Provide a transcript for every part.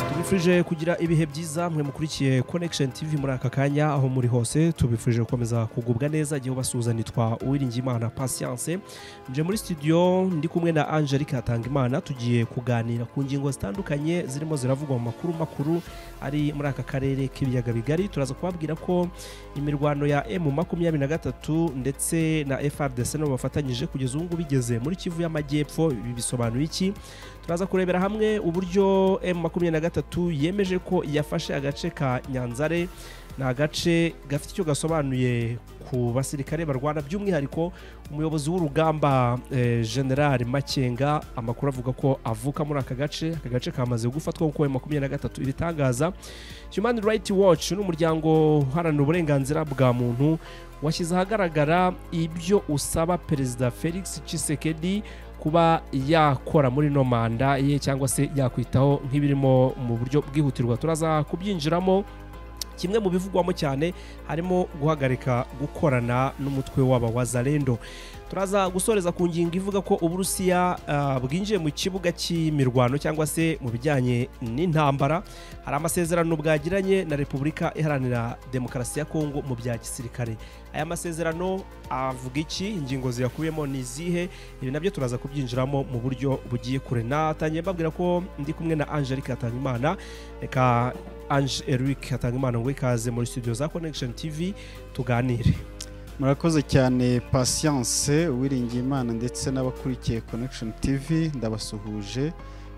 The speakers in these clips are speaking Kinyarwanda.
tubifuje kugira ibihe byiza mwe mukurikiye connection tv muri aka kanya aho muri hose tubifuje gukomeza kugubwa neza igihe basuhuza nitwa uwiringiyimana patience nje muri studio ndi kumwe na angelique hatangimana tugiye kuganira ku ngingo zitandukanye zirimo ziravugwa mu makuru makuru ari muri aka karere k'ibiyaga bigari turaza kubabwira ko imirwano ya emu makumyabiri na gatatu ndetse na frdc nabo bafatanyije kugeza ubu ngubu igeze muri kivu y'amajyepfo ibi bisobanuye iki turaza kurebera hamwe uburyo emu makumyabiri na gatatu yemeje ko yafashe agace ka nyanzare ni agace gafite icyo gasobanuye ku basirikare barwana by'umwihariko umuyobozi w'urugamba eh, general makenga amakuru avuga ko avuka muri aka gace aka gace kamaze gufatwa kuko makumyabiri na gatatu ibitangaza human rights watch ni umuryango uharanira uburenganzira bwa muntu washyize ahagaragara ibyo usaba perezida felix Tshisekedi kuba yakora muri ino manda ye cyangwa se yakwitaho nk'ibirimo mu buryo bwihutirwa turaza kubyinjiramo kimwe mu bivugwamo cyane harimo guhagarika gukorana n'umutwe waba wa zarendo turaza gusoreza ku ngingo ivuga ko uburusiya ah, bwinjiye mu kibuga cy'imirwano cyangwa se mu bijyanye n'intambara hari amasezerano bwagiranye na repubulika iharanira demokarasi ya kongo mu bya gisirikare aya masezerano avuga iki ingingo ziyakubiyemo ni izihe ibi nabyo turaza kubyinjiramo mu buryo bugiye kure natangiye mbabwira ko ndi kumwe na angelique hatangimana reka ange eric hatangimana ngo ikaze muri studio za connection tv tuganire murakoze cyane patience uwiringiye imana ndetse n'abakurikiye connection tv ndabasuhuje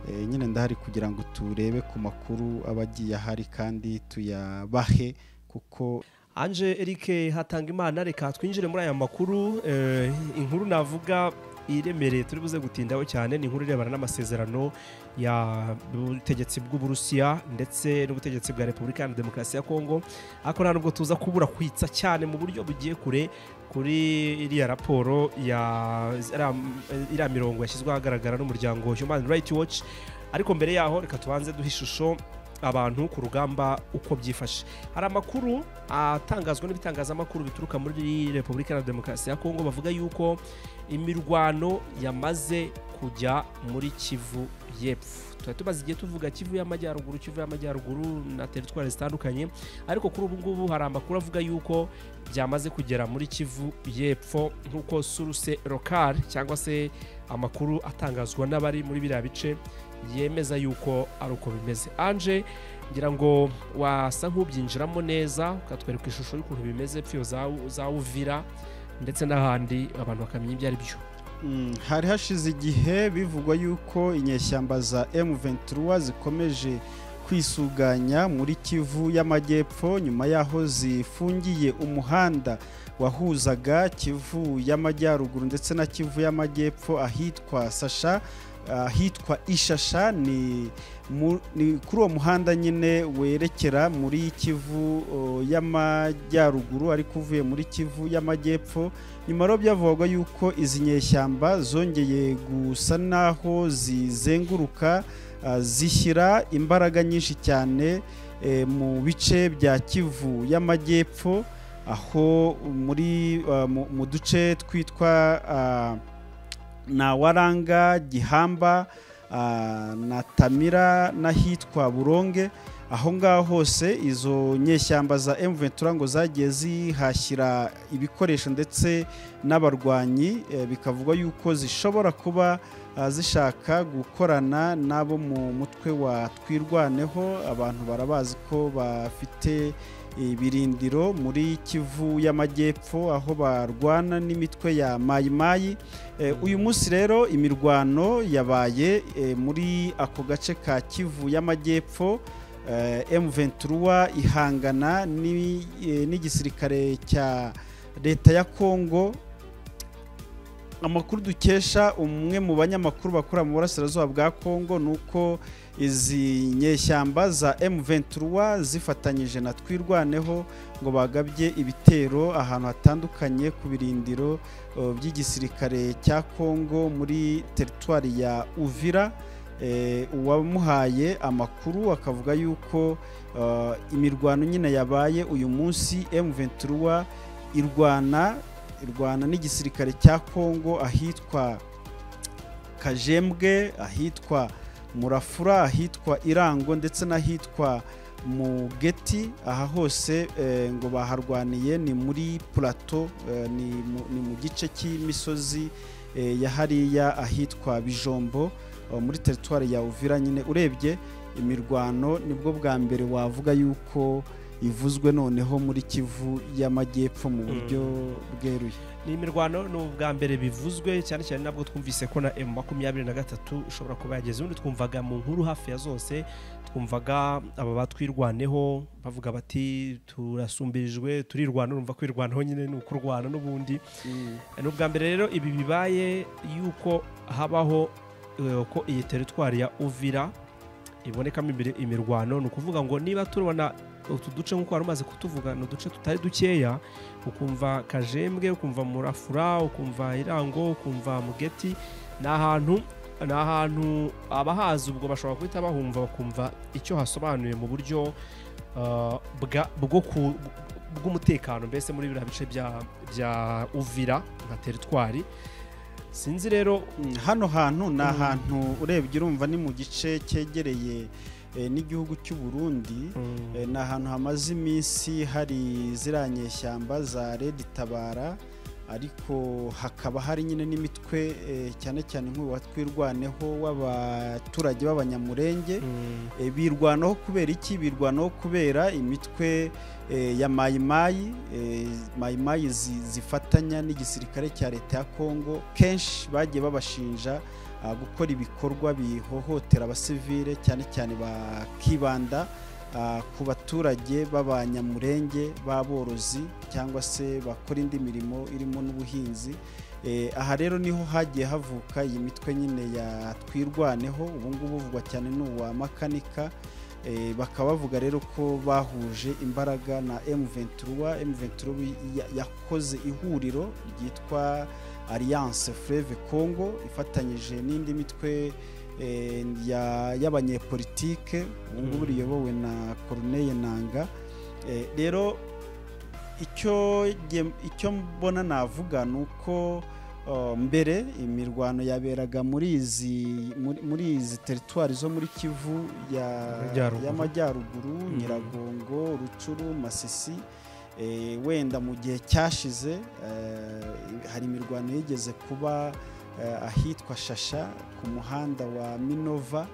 Eh, nyine ndahari kugira ngo turebe ku makuru aba agiye ahari kandi tuyabahe kuko Ange Eric Hatangimana reka twinjire muri aya makuru eh, inkuru navuga iremereye turi buze gutindaho cyane ni inkuru irebana n'amasezerano y'ubutegetsi bw'uburusiya ndetse n'ubutegetsi bwa repubulika iharanira demokarasi ya kongo ariko nta nubwo tuza kubura kwitsa cyane mu buryo bugiye kure kuri iriya raporo ya iriya iriya mirongo yashyizwe ahagaragara n'umuryango human rights watch ariko mbere yaho reka tubanze duhe ishusho abantu ku rugamba uko byifashe hari amakuru atangazwa n'ibitangazamakuru bituruka muri repubulika iharanira demokarasi ya kongo bavuga yuko imirwano yamaze kujya muri kivu y'epfo tuba tumaze igihe tuvuga kivu y'amajyaruguru kivu y'amajyaruguru na teritwari zitandukanye ariko kuri ubu ngubu hari amakuru avuga yuko byamaze kugera muri kivu y'epfo nk'uko suruse rokari cyangwa se amakuru atangazwa n'abari muri biriya bice yemeza yuko ari uko bimeze anje ngira ngo wasa nk'ubyinjiramo neza ukatwereka ishusho y'ukuntu bimeze pfiyo za- za uvira ndetse n'ahandi abantu bakamenya ibyo ari byo Mm, hari hashize igihe bivugwa yuko inyeshyamba za M23 zikomeje kwisuganya muri Kivu y'Amajyepfo nyuma yaho zifungiye umuhanda wahuzaga Kivu y'Amajyaruguru ndetse na Kivu y'Amajyepfo ahitwa Sasha ahitwa Ishasha ni, mu, ni kuri uwo muhanda nyine werekera muri Kivu o, y'Amajyaruguru ariko uvuye muri Kivu y'Amajyepfo nyuma rero byavugwaga yuko izi nyeshyamba zongeye gusa n'aho zizenguruka ah, zishyira imbaraga nyinshi cyane eh, mu bice bya kivu y'amajyepfo aho muri ah, mu- mu duce twitwa ah, nawaranga gihamba ah, na tamira n'ahitwa buronge aho ngaho hose izo nyeshyamba za M23 ngo zagiye zihashyira ibikoresho ndetse n'abarwanyi eh, bikavugwa yuko zishobora kuba ah, zishaka gukorana n'abo mu mutwe wa twirwaneho abantu barabazi ko bafite ibirindiro muri kivu y'amajyepfo aho barwana n'imitwe ya mayimayi Eh, uyu munsi rero imirwano yabaye eh, muri ako gace ka kivu y'amajyepfo eh, M23 ihangana ni- eh, n'igisirikare cya leta ya Kongo amakuru dukesha umwe mu banyamakuru bakora mu burasirazuba bwa Kongo ni uko izi nyeshyamba za M23 zifatanyije na twirwaneho ngo bagabye ibitero ahantu hatandukanye ku birindiro eh, by'igisirikare cya Kongo muri teritwari ya Uvira Eh, uwamuhaye amakuru akavuga yuko eh, imirwano nyine yabaye uyu munsi M23 irwana irwana n'igisirikare cya Kongo ahitwa Kajembwe ahitwa murafura ahitwa irango ndetse n'ahitwa mu geti aha hose ngo baharwaniye ni muri purato ni mu gice cy'imisozi ya hariya ahitwa bijombo muri teritwari ya uvira nyine urebye imirwano nibwo bwa mbere wavuga yuko ivuzwe noneho muri kivu y'amajyepfo mu buryo bweruye ni imirwano ni ubwa mbere bivuzwe cyane cyane nabwo twumvise ko na emu makumyabiri na gatatu ishobora kuba yageze ubundi twumvaga mu nkuru hafi ya zose twumvaga aba batwirwaneho bavuga bati turasumbirijwe turirwana urumva kwirwanaho nyine ni ukurwana n'ubundi ni ubwa mbere rero ibi bibaye yuko habaho ko iyi teritwari ya uvira ibonekamo imirwano ni ukuvuga ngo niba turabona utu duce nk'uko wari umaze kutuvuga ni uduce tutari dukeya ukumva kajembwe ukumva murafura ukumva irango ukumva mugeti ni ahantu ni ahantu abahazi ubwo bashobora guhita bahumva bakumva icyo hasobanuye mu buryo bw'umutekano mbese muri biriya bice bya uvira nka teritwari sinzi rero hano hantu ni ahantu urebye urumva ni mu gice cyegereye n'igihugu cy'u Burundi ni ahantu hamaze iminsi hari ziriya nyeshyamba za redi tabara ariko hakaba hari nyine n'imitwe cyane cyane nk'ubu watwirwaneho w'abaturage b'abanyamurenge birwanaho kubera iki birwanaho kubera imitwe ya mayimayi mayimayi zifatanya n'igisirikare cya leta ya kongo kenshi bagiye babashinja gukora ibikorwa bihohotera abasivile cyane cyane bakibanda ku baturage b'abanyamurenge b'aborozi cyangwa se bakora indi mirimo irimo n'ubuhinzi aha rero niho hagiye havuka iyi mitwe nyine ya twirwaneho ubungubu buvugwa cyane n'uwa makanika bakaba bavuga rero ko bahuje imbaraga na emuventura emuventura yakoze ihuriro ryitwa alliance Fleve congo ifatanyije n'indi mitwe y'abanyepolitike ubu ngubu riyobowe na Corneille nanga rero icyo mbona navuga ni uko mbere imirwano yaberaga muri izi teritwari zo muri kivu y'amajyaruguru nyiragongo rucuru masisi wenda mu gihe cyashize hari imirwano yigeze kuba ahitwa shasha ku muhanda wa minova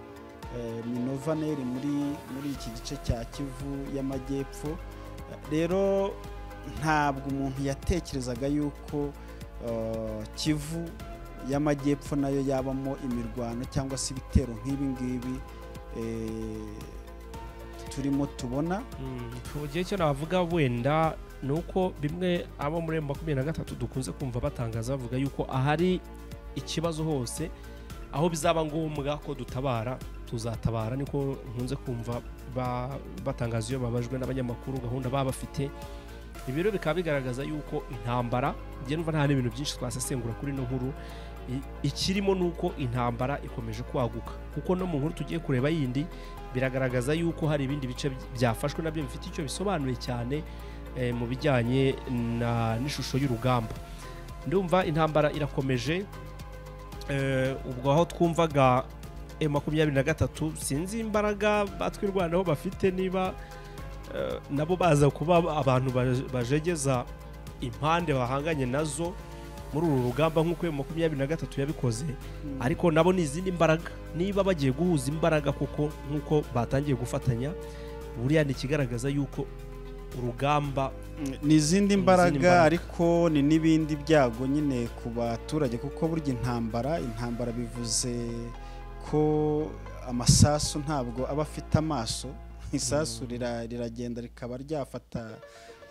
minova neri muri iki gice cya kivu y'amajyepfo rero ntabwo umuntu yatekerezaga yuko kivu y'amajyepfo nayo yabamo imirwano cyangwa se ibitero nk'ibi ngibi turimo tubona mu gihe cyo navuga wenda ni uko bimwe abo muri makumyabiri na gatatu dukunze kumva batangaza bavuga yuko ahari ikibazo hose aho bizaba ngombwa ko dutabara tuzatabara niko nkunze kumva batangaza iyo babajwe n'abanyamakuru gahunda baba bafite ibi rero bikaba bigaragaza yuko intambara njye numva nta n'ibintu byinshi twasesengura kuri ino nkuru ikirimo ni uko intambara ikomeje kwaguka kuko no mu nkuru tugiye kureba yindi biragaragaza yuko hari ibindi bice byafashwe nabyo bifite icyo bisobanuye cyane mu bijyanye n'ishusho y'urugamba ndumva intambara irakomeje ubwo aho twumvaga makumyabiri na gatatu sinzi imbaraga batwirwanaho bafite niba nabo baza kuba abantu bajegeza impande bahanganye nazo muri uru rugamba nk'uko makumyabiri na gatatu yabikoze ariko nabo ni izindi mbaraga niba bagiye guhuza imbaraga kuko nk'uko batangiye gufatanya buriya ni ikigaragaza yuko urugamba ni izindi mbaraga ariko ni n'ibindi byago nyine ku baturage kuko burya intambara intambara bivuze ko amasasu ntabwo aba afite amaso isasu riragenda rikaba ryafata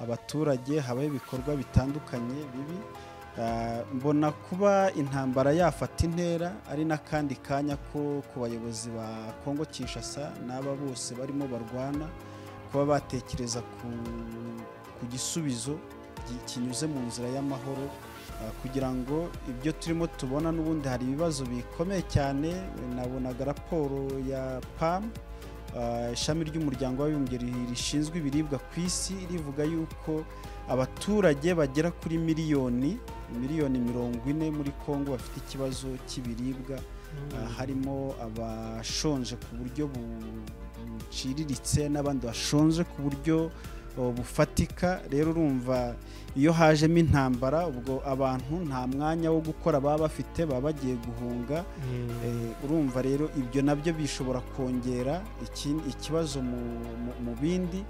abaturage habaho ibikorwa bitandukanye bibi mbona kuba intambara yafata intera ari n'akandi kanya ko ku bayobozi ba kongo kinshasa n'aba bose barimo barwana kuba batekereza ku gisubizo kinyuze mu nzira y'amahoro kugira ngo ibyo turimo tubona n'ubundi hari ibibazo bikomeye cyane nabonaga raporo ya pamu ishami ry'umuryango w'abibumbye rishinzwe ibiribwa ku isi rivuga yuko abaturage bagera kuri miliyoni miliyoni mirongo ine muri congo bafite ikibazo cy'ibiribwa harimo abashonje ku buryo buciriritse n'abandi bashonje ku buryo bufatika rero urumva iyo hajemo intambara ubwo abantu nta mwanya wo gukora baba bafite baba bagiye guhunga urumva rero ibyo nabyo bishobora kongera ikibazo mu bindi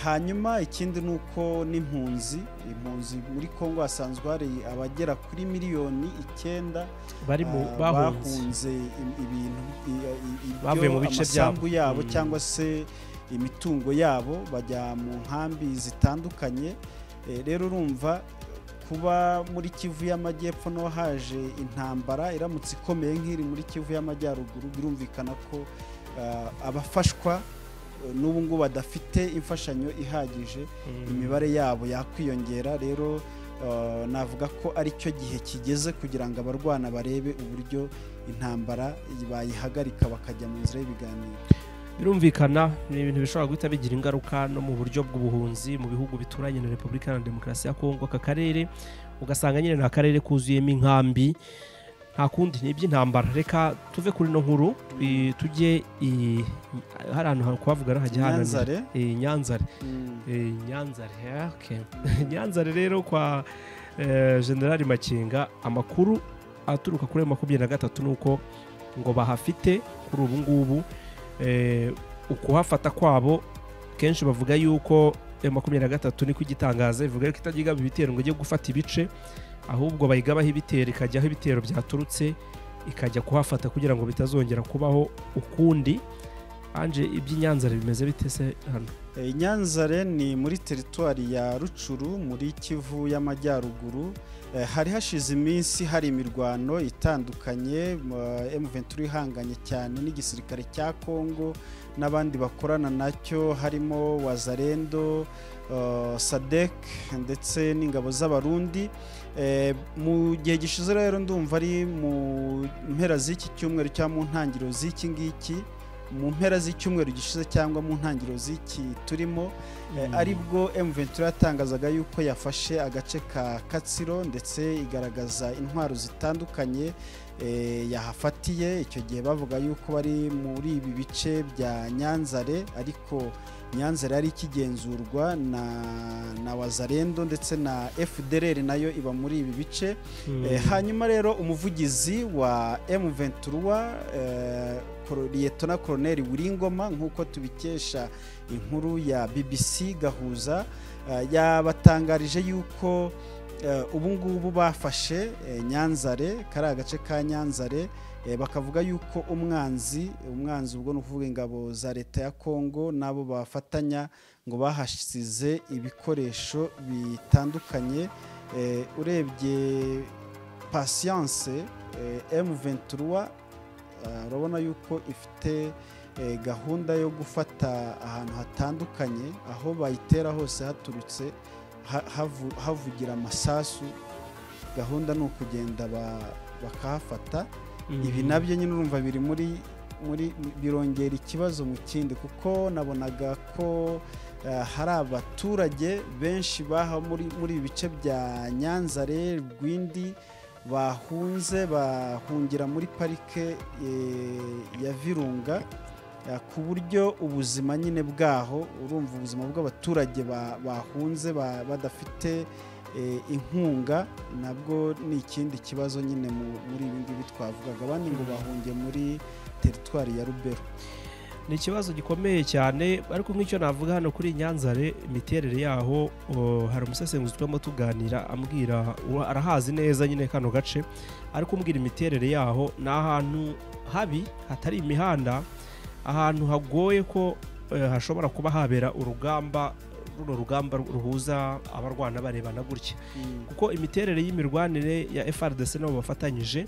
hanyuma ikindi ni uko n'impunzi impunzi muri congo hasanzwe hari abagera kuri miliyoni icyenda bahunze ibintu amasambu yabo cyangwa se imitungo yabo bajya mu nkambi zitandukanye rero urumva kuba muri kivu y'amajyepfo no haje intambara iramutse ikomeye nk'iri muri kivu y'amajyaruguru birumvikana ko abafashwa n'ubu ngubu badafite imfashanyo ihagije imibare yabo yakwiyongera rero navuga ko aricyo gihe kigeze kugira ngo abarwana barebe uburyo intambara bayihagarika bakajya mu nzira y'ibiganiro birumvikana ni ibintu bishobora guhita bigira ingaruka no mu buryo bw'ubuhunzi mu bihugu bituranye na repubulika na demokarasi ya kongo aka karere ugasanga nyine ni akarere kuzuyemo inkambi nta kundi ni iby'intambara reka tuve kuri ino nkuru tujye hari ahantu kuhavugana hajya hananira nyanzare nyanzare nyanzare rero kwa generali makinga amakuru aturuka kuri makumyabiri na gatatu ni uko ngo bahafite kuri ubu ngubu ukuhafata kwabo kenshi bavuga yuko makumyabiri na gatatu niko igitangaza ivuga yuko itagigaba ibitero ngo ijye gufata ibice ahubwo bayigabaho ibitero ikajya aho ibitero byaturutse ikajya kuhafata kugira ngo bitazongera kubaho ukundi anje iby'inyanzare bimeze bite se hano inyanzare ni muri teritwari ya rucuru muri kivu y'amajyaruguru hari hashize iminsi hari imirwano itandukanye M23 ihanganye cyane n'igisirikare cya Kongo n'abandi bakorana nacyo harimo Wazarendo Sadek ndetse n'ingabo z'abarundi mu gihe gishize rero ndumva ari mu mpera z'iki cyumweru cyangwa mu ntangiriro z'iki ngiki mu mpera z'icyumweru gishize cyangwa mu ntangiriro z'iki turimo aribwo M23 yatangazaga yuko yafashe agace ka Katsiro ndetse igaragaza intwaro zitandukanye yahafatiye icyo gihe bavuga yuko bari muri ibi bice bya Nyanzare ariko Nyanzare yari ikigenzurwa na na Wazarendo ndetse na FDLR nayo iba muri ibi bice hanyuma rero umuvugizi wa M23 liyetona koroneri wiringoma nk'uko tubikesha inkuru ya bbc gahuza yabatangarije yuko ubu ngubu bafashe nyanzare kari agace ka nyanzare bakavuga yuko umwanzi umwanzi ubwo ni ukuvuga ingabo za leta ya kongo n'abo bafatanya ngo bahasize ibikoresho bitandukanye urebye pasiyanse M23 urabona yuko ifite gahunda yo gufata ahantu hatandukanye aho bayitera hose haturutse havugira amasasu gahunda ni ukugenda bakahafata ibi nabyo nyine urumva biri muri muri birongera ikibazo mu kindi kuko nabonaga ko hari abaturage benshi baha muri ibi bice bya nyanzare rwindi bahunze bahungira muri parike ya virunga ku buryo ubuzima nyine bwaho urumva ubuzima bw'abaturage bahunze badafite inkunga nabwo ni ikindi kibazo nyine muri ibi ngibi twavugaga abandi ngo bahunge muri teritwari ya rubero ni ikibazo gikomeye cyane ariko nk'icyo navuga hano kuri nyanzare imiterere yaho hari umusesenguzi turimo tuganira ambwira arahazi neza nyine kano gace ariko umbwira imiterere yaho ni ahantu habi hatari imihanda ahantu hagoye ko hashobora kuba habera urugamba runo rugamba ruhuza abarwana barebana gutya kuko imiterere y'imirwanire ya FRDC nabo bafatanyije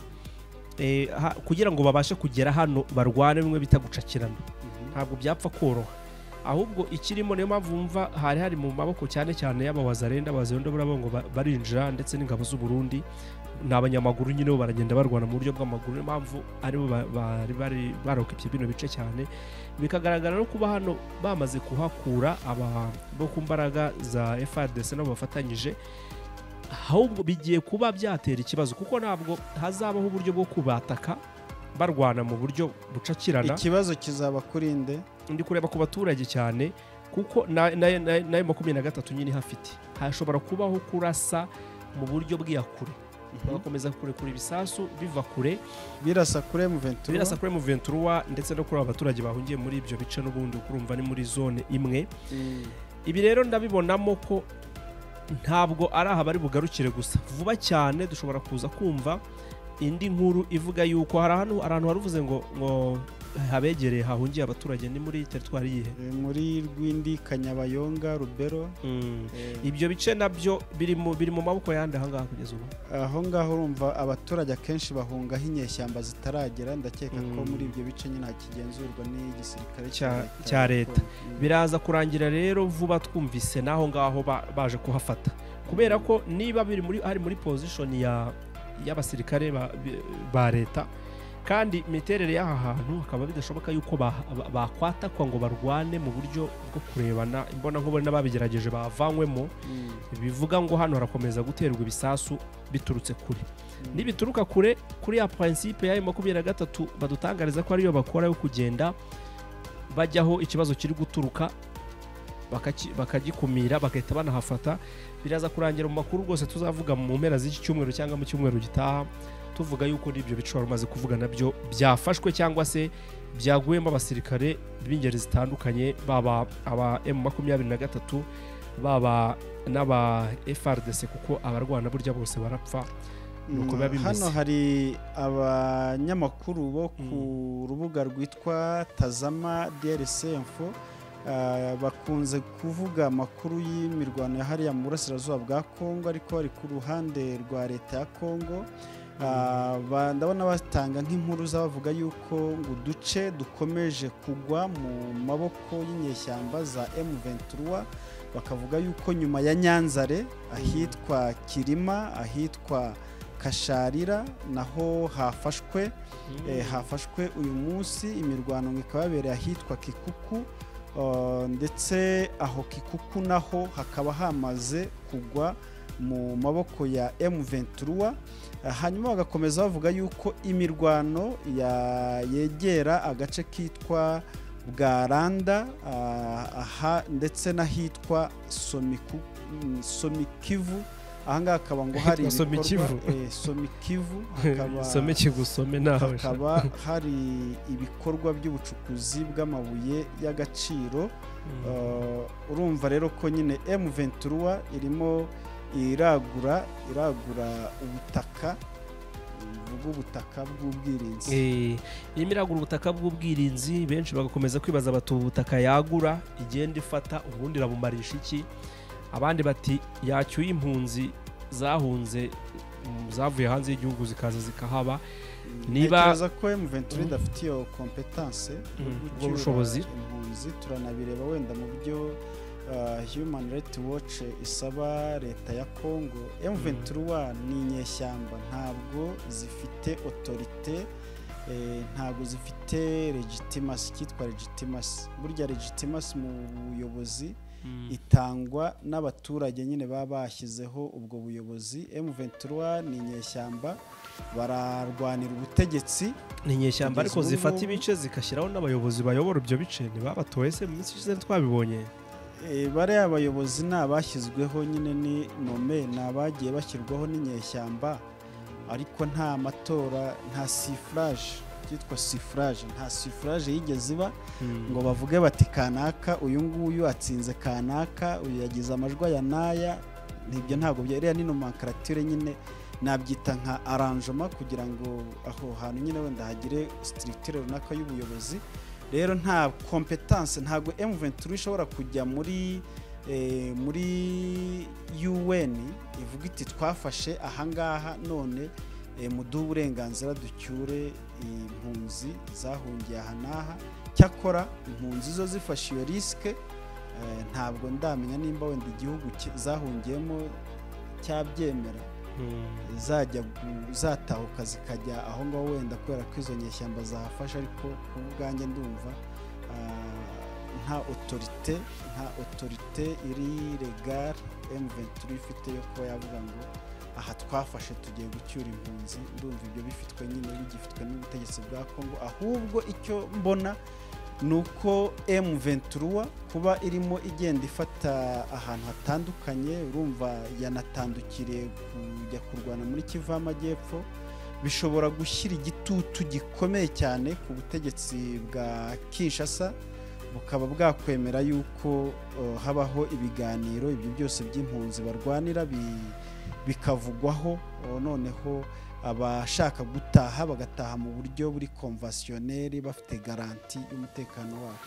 kugira ngo babashe kugera hano barwane bimwe bita gucakirana ntabwo byapfa koroha ahubwo ikirimo niyo mpamvu wumva hari hari mu maboko cyane cyane y'abawazarenda abazarenda burabo ngo barinjira ndetse n'ingabo z'uburundi ni abanyamaguru nyine bo baragenda barwana mu buryo bw'amaguru niyo mpamvu aribo bari bari barokipye bino bice cyane bikagaragara no kuba hano bamaze kuhakura bo ku mbaraga za FARDC nabo bafatanyije ahubwo bigiye kuba byatera ikibazo kuko ntabwo hazabaho uburyo bwo kubataka barwana mu buryo bucakirana ikibazo kizaba kuri nde ndi kureba ku baturage cyane kuko na- na- na- nayo makumyabiri na gatatu nyine ihafite hashobora kubaho kurasa mu buryo bw'iya kure bagakomeza kurekura ibisasu biva kure birasa kuri M23 birasa kuri M23 ndetse no kuri aba baturage bahungiye muri ibyo bice n'ubundi ukurumva ni muri zone imwe Mm. ibi rero ndabibonamo ko ntabwo ari aha bari bugarukire gusa vuba cyane dushobora kuza kumva indi nkuru ivuga yuko hari ahantu hari ahantu haruvuze ngo ngo habegereye hahungiye abaturage ni muri teritwari yihe Eh, muri rwindi kanyabayonga rubero eh, ibyo bice nabyo biri mu biri mu maboko yandi ahangaha kugeza ubu aho ngaho urumva abaturage akenshi bahungaho inyeshyamba zitaragera ndakeka ko Mm. muri ibyo bice nyine hakigenzurwa n'igisirikare Cya- cya leta. biraza kurangira rero vuba twumvise n'aho ngaho ba- baje kuhafata kubera ko niba biri muri ari muri position ya y'abasirikare ba, bi- ba leta kandi imiterere y'aha hantu hakaba bidashoboka yuko ba- ba- bakwatakwa ngo barwane mu buryo bwo kurebana imbona nkubone n'ababigerageje bavanywemo bivuga ngo hano harakomeza guterwa ibisasu biturutse kure nibituruka kure kuri ya prinsipe y'ayo makumyabiri na gatatu badutangariza ko ariyo bakora yo kugenda bajyaho ikibazo kiri guturuka bakaki- bakagikumira bagahita banahafata biraza kurangira mu makuru rwose tuzavuga mu mpera z'iki cyumweru cyangwa mu cyumweru gitaha tuvuga yuko n'ibyo biciro umaze kuvuga nabyo byafashwe cyangwa se byaguyemo abasirikare b'ingeri zitandukanye baba aba M makumyabiri na gatatu baba n'aba FRDC kuko abarwana burya bose barapfa nuko biba bimeze. hano hari abanyamakuru bo ku rubuga rwitwa tazama drc info ah, bakunze kuvuga amakuru y'imirwano ya hariya mu burasirazuba bwa kongo ariko bari ku ruhande rwa leta ya kongo Ah, ba- ndabona batanga nk'inkuru z'abavuga yuko ngo uduce dukomeje kugwa mu maboko y'inyeshyamba za M23 bakavuga yuko nyuma ya Nyanzare ahitwa Kirima ahitwa Kasharira naho hafashwe eh, hafashwe uyu munsi imirwano ngo ikaba yabereye ahitwa Kikuku Uh, ndetse aho Kikuku naho hakaba hamaze kugwa mu maboko ya M23 hanyuma bagakomeza bavuga yuko imirwano ya- yegera agace kitwa bwaranda ah, aha ndetse n'ahitwa Somiku- mm, somikivu ahangaha hakaba ngo hari Ahitwa Somikivu. ibikorwa- eh, somikivu hakaba some kigusome nawe hakaba hari ibikorwa by'ubucukuzi bw'amabuye y'agaciro Uh, urumva rero ko nyine M23 irimo iragura iragura ubutaka uvuga ubutaka bw'ubwirinzi Eh, irimo iragura ubutaka bw'ubwirinzi benshi bagakomeza kwibaza bati ubu butaka yagura igenda ifata ubundi irabumarisha iki abandi bati yacyuye impunzi zahunze mm, zavuye hanze y'igihugu zikaza zikahaba niba- ntekereza ko M23 Mm. idafite iyo kompetanse Mm, ubwo bushobozi. impunzi turanabireba wenda mu byo uh, Human Rights Watch isaba leta ya Congo M23 ni inyeshyamba ntabwo zifite autorité eh, ntabwo zifite legitimasi cyitwa legitimasi burya legitimasi mu buyobozi Mm. itangwa n'abaturage nyine baba bashyizeho ubwo buyobozi M23 ni inyeshyamba bararwanira ubutegetsi ni inyeshyamba ariko Kugeza ubu zifata ngubu- ibice zigashyiraho n'abayobozi bayobora ibyo bice ntibabatoye se mu minsi ishize twabibonye Eh, bariya bayobozi ni abashyizweho nyine ni nome ni abagiye bashyirwaho n'inyeshyamba ariko nta matora nta sifuraje byitwa sifuraje nta sifuraje yigeze iba Mm. ngo bavuge bati kanaka uyu nguyu atsinze kanaka uyu yagize amajwi aya n'aya nibyo ntabwo bya iriya ni nomenclature nyine nabyita nka aranjoma kugira ngo aho hantu nyine wenda hagire structure runaka y'ubuyobozi rero nta competence ntabwo M23 ishobora kujya muri eh, muri UN ivuga iti twafashe ahangaha none eh, muduhe uburenganzira ducyure impunzi zahungiye aha n'aha cyakora impunzi zo zifashe iyo risike eh, ntabwo ndamenya nimba wenda igihugu ki- zahungiyemo cyabyemera Mm. zajya gu- zatahuka zikajya aho ngaho wenda kubera ko izo nyeshyamba zahafashe ariko ku bwanjye ndumva ah, nta otorite nta otorite iri regare M23 ifite yo kuba yavuga ngo aha twafashe tugiye gucyura impunzi ndumva ibyo bifitwe nyine bigifitwe n'ubutegetsi bwa kongo ahubwo icyo mbona ni uko M23 kuba irimo igenda ifata ahantu hatandukanye urumva yanatandukiriye kujya kurwana muri kivu y'amajyepfo bishobora gushyira igitutu gikomeye cyane ku butegetsi bwa kinshasa bukaba bwakwemera yuko uh, habaho ibiganiro ibyo byose by'impunzi barwanira bi- bikavugwaho uh, noneho abashaka gutaha bagataha mu buryo buri konvasiyoneri bafite garanti y'umutekano wabo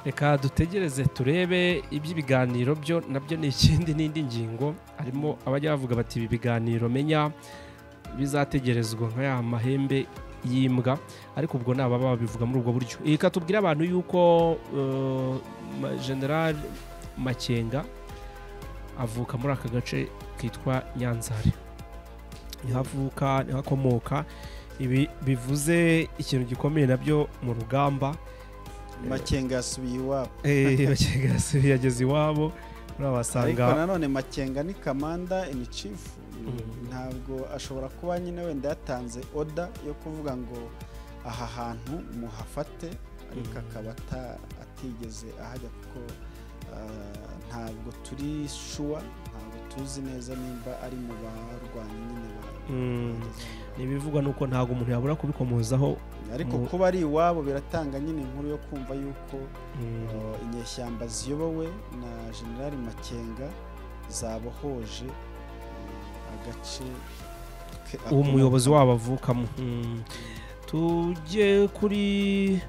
reka dutegereze turebe iby'ibiganiro byo nabyo ni ikindi n'indi ngingo harimo abajya bavuga bati ibi biganiro menya bizategerezwa nka ya mahembe y'imbwa ariko ubwo ni ababa babivuga muri ubwo buryo reka tubwire abantu yuko eh, ma- general makenga avuka muri aka gace kitwa nyanzare niho avuka niho akomoka ibi bivuze ikintu gikomeye nabyo mu rugamba makenga yasubiye iwabo Eh, Makenga yasubiye yageze iwabo ariko urabasanga nanone makenga ni kamanda ni chief Mhm. ntabwo ashobora kuba nyine wenda yatanze oda yo kuvuga ngo aha hantu muhafate ariko Mhm. akaba ata- atigeze ahajya kuko ah, ntabwo turi shuwa ntabwo tuzi neza nimba ari mu barwanyi nyine ba- Mm. ibivugwa ni uko ntabwo umuntu yabura kubikomozaho ariko Mu- kuba ari iwabo biratanga nyine inkuru yo kumva yuko Mm, uh, inyeshyamba ziyobowe na generali makenga zabohoje uh, agace ke- uwo umuyobozi wabo avukamo Mm. tujye kuri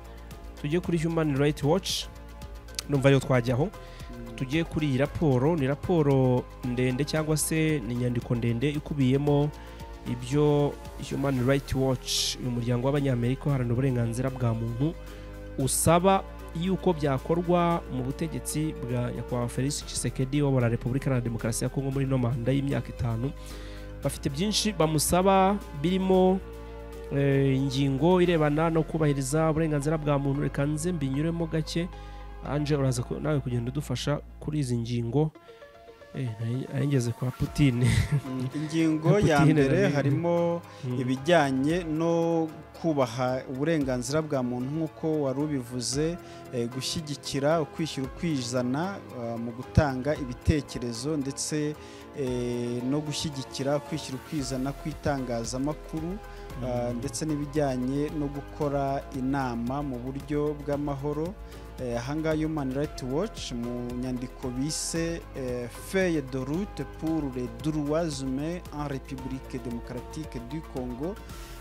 tujye kuri human rights watch numva ariyo twajyaho Mm, tujye kuri iyi raporo ni raporo ndende cyangwa se ni inyandiko ndende ikubiyemo ibyo human rights watch uyu muryango w'abanyamerika uharanira uburenganzira bwa muntu usaba yuko byakorwa mu butegetsi bwa nyakubahwa felix Tshisekedi uyobora repubulika iharanira demokarasi ya kongo muri ino manda y'imyaka itanu bafite byinshi bamusaba birimo eh, ingingo irebana no kubahiriza uburenganzira bwa muntu reka nze mbinyuremo gake anje uraza ku- nawe kugenda udufasha kuri izi ngingo Eh, nari- nari ngeze kwa putine mm, ingingo Putin ya mbere rero. harimo Mm. ibijyanye no kubaha uburenganzira bwa muntu nk'uko wari ubivuze eh, gushyigikira ukwishyira ukwizana ah, mu gutanga ibitekerezo ndetse eh, no gushyigikira kwishyira ukwizana kw'itangazamakuru ah, Mm. ndetse n'ibijyanye no gukora inama mu buryo bw'amahoro Eh, ahangaha human rights watch mu nyandiko bise eh, feuille de route pour les droits humains en république démocratique du congo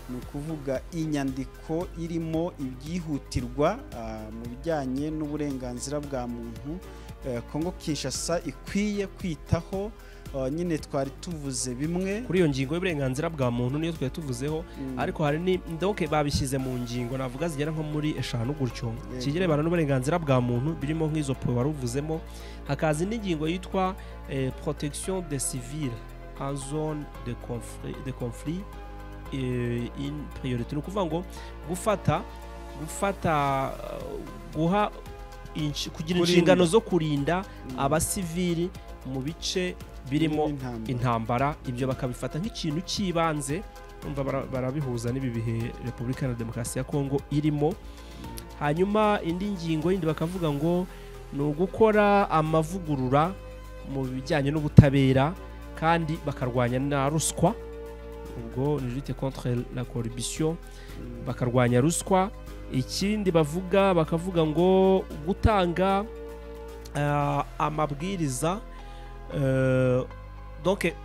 ni ukuvuga inyandiko irimo ibyihutirwa ah, mu bijyanye n'uburenganzira bwa muntu eh, Congo Kinshasa ikwiye kwitaho ah, nyine twari tuvuze bimwe kuri iyo ngingo y'uburenganzira bwa muntu niyo twari tuvuzeho Mm, ariko hari ni ndoke babishyize mu ngingo navuga zigera nko muri eshanu gutyo Yego. kigerebana n'uburenganzira bwa muntu birimo nk'izo po wari uvuzemo hakaza indi ngingo yitwa eh, protection de civile en zone de conflit, de conflit eh, in priority ni ukuvuga ngo gufata gufata eh, guha inshi- kugira Kurinda. inshingano zo kurinda mm, abasivili mu bice birimo intambara. intambara ibyo bakabifata nk'ikintu cy'ibanze umva bara- barabihuza n'ibi bihe repubulika iharanira demokarasi ya kongo irimo hanyuma indi ngingo yindi bakavuga ngo ni ugukora amavugurura mu bijyanye n'ubutabera kandi bakarwanya na ruswa ubwo ni lute contre la corruption Mm, bakarwanya ruswa ikindi bavuga bakavuga ngo gutanga ah, amabwiriza eh, donc gu-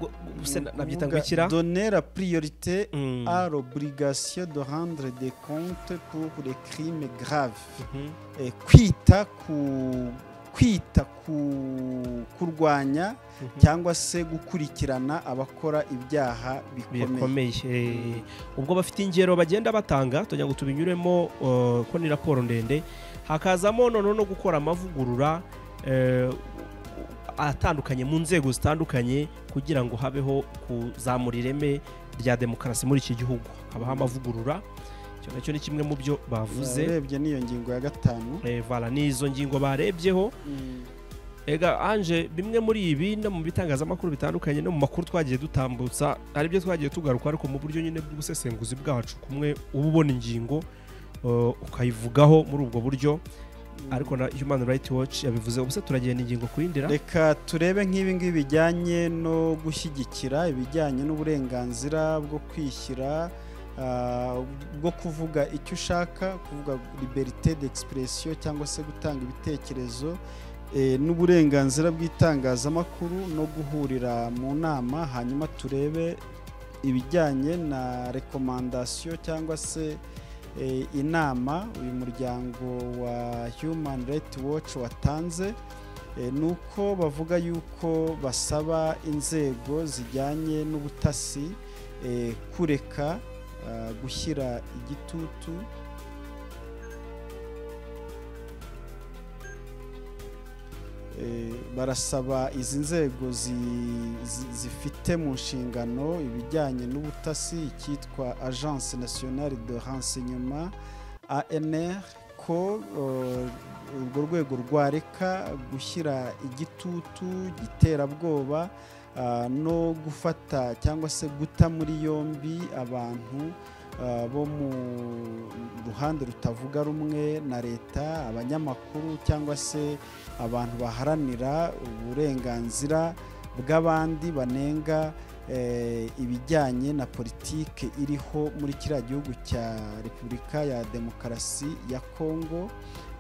gu- se na- nabyita ngo kuvuga ikira donner la priorité Mm. à l'obligation de rendre des comptes pour les crimes graves Mhm. Eh, kwita ku kwita ku kurwanya Mhm. cyangwa se gukurikirana abakora ibyaha bikomeye bikomeye Eh, ubwo bafite ingero bagenda batanga tugira ngo tubinyuremo eh, ko ni raporo ndende hakazamo noneho no gukora amavugurura eh, atandukanye mu nzego zitandukanye kugira ngo habeho kuzamura ireme rya demokarasi muri iki gihugu habaho amavugurura icyo nacyo ni kimwe mu byo bavuze urebye n'iyo ngingo ya gatanu Eh, voilà, ni izo ngingo barebyeho ega anje bimwe muri ibi no mu bitangazamakuru bitandukanye no mu makuru twagiye dutambutsa hari ibyo twagiye tugaruka ariko mu buryo nyine bw'ubusesenguzi bwacu kumwe uba ubona ingingo uh, ukayivugaho muri ubwo buryo ariko na human rights watch yabivuze ubuse turagenda ingingo ku yindi ra reka turebe nk'ibi ngibi bijyanye no gushyigikira ibijyanye n'uburenganzira bwo kwishyira ah, bwo kuvuga icyo ushaka kuvuga liberite d'expression cyangwa se gutanga ibitekerezo eh, n'uburenganzira bw'itangazamakuru no guhurira mu nama hanyuma turebe ibijyanye na rekomandasiyo cyangwa se eh, inama uyu muryango wa human rights watch watanze eh, ni uko bavuga yuko basaba inzego zijyanye n'ubutasi eh, kureka ah, gushyira igitutu Eh, barasaba izi nzego zi- zi- zifite mu nshingano ibijyanye n'ubutasi icyitwa agence nationale de renseignement anr ko eh, urwo rwego rwareka gushyira igitutu giterabwoba ah, no gufata cyangwa se guta muri yombi abantu ah, bo mu ruhande rutavuga rumwe na leta abanyamakuru cyangwa se abantu baharanira uburenganzira bw'abandi banenga eh, ibijyanye na politike iriho muri kiriya gihugu cya repubulika ya demokarasi ya kongo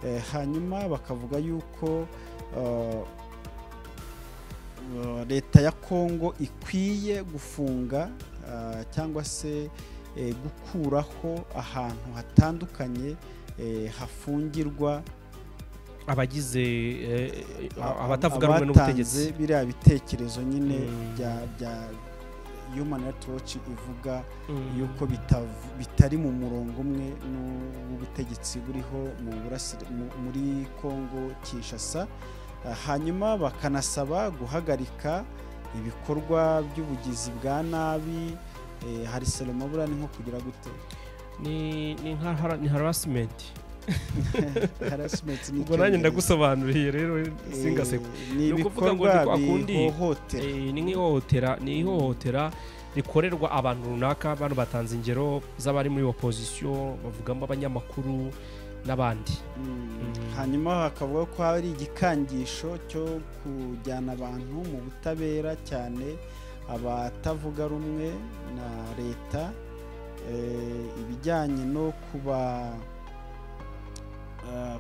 Eh, hanyuma bakavuga yuko eh, eh, leta ya kongo ikwiye gufunga ah, cyangwa se eh, gukuraho ahantu hatandukanye eh, hafungirwa abagize eh, a- abatavuga rumwe n'ubutegetsi abatanze biriya bitekerezo nyine Mm. bya bya human rights watch ivuga Mm. yuko bitav- bitari mu murongo umwe n'ubutegetsi buriho mu burasira- mu- muri congo kinshasa Ah, hanyuma bakanasaba guhagarika ibikorwa by'ubugizi bwa nabi Eh, hari selomabura ni nko kugira gute ni ni nka hara- ni harassment harassment ubwo nanjye n'icyongereza. ndagusobanuriye rero singaseko Eh, ni Ni ukuvuga ngo ibikorwa ni kwakundi. bihohotera Eh, ni nk'ihohotera ni ihohotera rikorerwa abantu runaka bano batanze ingero z'abari muri opozisiyo bavugamo abanyamakuru n'abandi Mm, Mm. hanyuma hakavuga ko hari igikangisho cyo kujyana abantu mu butabera cyane abatavuga rumwe na leta eh, ibijyanye no kuba ah,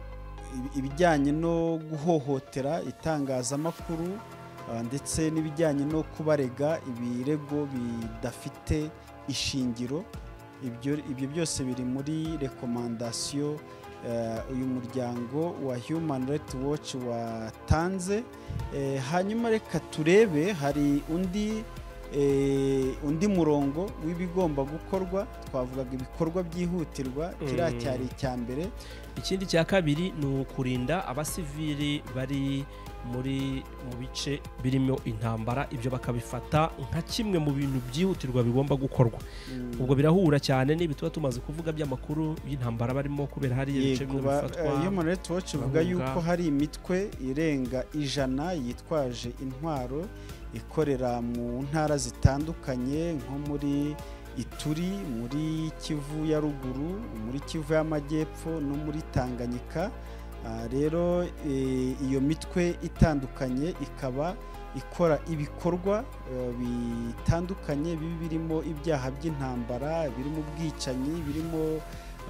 ibi- ibijyanye no guhohotera itangazamakuru ah, ndetse n'ibijyanye no kubarega ibirego bidafite ishingiro ibyo ibyo byose biri muri rekomandasiyo eh, uyu muryango wa human rights watch watanze Eh, hanyuma reka turebe hari undi eh, undi murongo w'ibigomba gukorwa twavugaga ibikorwa byihutirwa kiriya Mm. cyari icya mbere ikindi cya kabiri ni ukurinda abasivili bari muri mu bice birimo intambara ibyo bakabifata nka kimwe mu bintu byihutirwa bigomba gukorwa Mm, ubwo birahura cyane n'ibi tuba tumaze kuvuga by'amakuru y'intambara barimo kubera hariya ibice yego bimwe ba- bifatwa eh, human rights watch ivuga bahunga. yuko hari imitwe irenga ijana yitwaje intwaro ikorera mu ntara zitandukanye nko muri ituri muri kivu ya ruguru muri kivu y'amajyepfo no muri tanganyika Ah, rero eh, iyo mitwe itandukanye ikaba ikora ibikorwa eh, bitandukanye bibi birimo ibyaha by'intambara birimo ubwicanyi birimo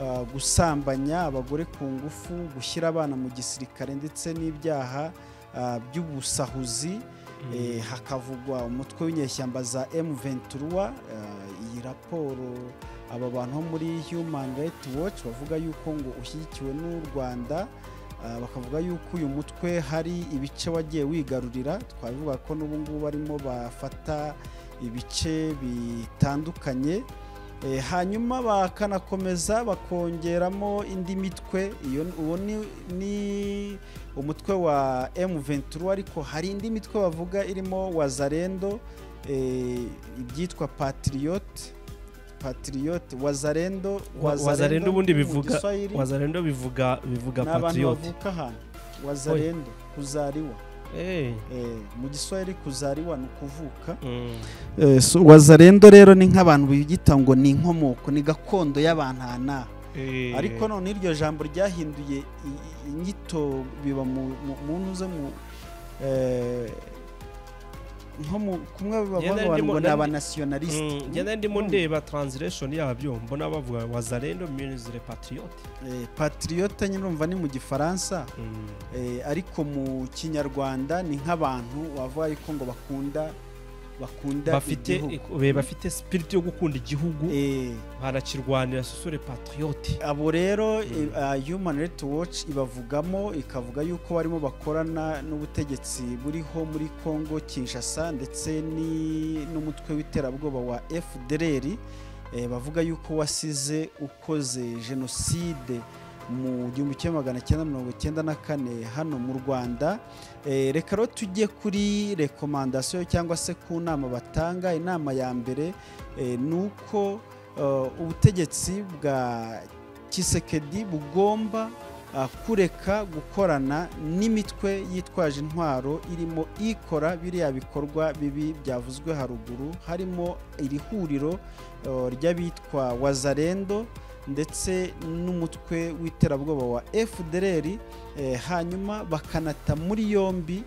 ah, gusambanya abagore ku ngufu gushyira abana mu gisirikare ndetse n'ibyaha ah, by'ubusahuzi Mm. Eh, hakavugwa umutwe w'inyeshyamba za M23 eh, iyi raporo aba bantu bo muri Human Rights Watch bavuga yuko ngo ushyigikiwe n'u Rwanda eh, bakavuga yuko uyu mutwe hari ibice wagiye wigarurira twabivuga ko n'ubu ngubu barimo bafata ibice bitandukanye Eh, hanyuma bakanakomeza bakongeramo indi mitwe iyo uwo ni, ni umutwe wa M23 ariko hari indi mitwe bavuga irimo Wazarendo eh, ibyitwa Patriot Patriot Wazarendo Wa- Wazarendo ubundi mu bivuga- Giswahili, wazarendo bivuga bivuga ni abantu patriyoti bavuka ahantu Wazarendo kuzariwa Eh. Eh, mu giswahili kuzariwa ni ukuvuka Eh, so wazarendo rero ni nk'abantu biyita ngo ni inkomoko ni gakondo y'abantana ariko none iryo jambo ryahinduye i- i- inyito biba mu mu- mu ntuze mu eh, nko mu kumwe Ngenda bavuga ndimo- ngo ni nandi- abanasiyonalisite ngenda ndimo ndeba translation yabyo mbona bavuga wazarendo ministre patriote patriote nyine urumva ni mu gifaransa Mm. eh, ariko mu kinyarwanda ni nk'abantu wavuga ariko ngo bakunda bakunda bafite igihugu. eh, bafite spirit yo gukunda igihugu Eh, barakirwanira sosore patriote abo rero Mm. eh, ah, human rights watch ibavugamo ikavuga yuko barimo bakorana n'ubutegetsi buriho muri congo kinshasa ndetse ni- n'umutwe w'iterabwoba wa fdr eh, bavuga yuko wasize ukoze jenoside mu gihumbi kimwe magana cyenda mirongo cyenda na kane hano mu rwanda Eh, reka rero tujye kuri rekomandasiyo cyangwa se ku nama batanga inama ya mbere eh, ni uko eh, ubutegetsi bwa kisekedi bugomba ah, kureka gukorana n'imitwe yitwaje intwaro irimo ikora biriya bikorwa bibi byavuzwe haruguru harimo iri huriro eh, ry'abitwa wazarendo ndetse n'umutwe w'iterabwoba wa fdr eh, hanyuma bakanata muri yombi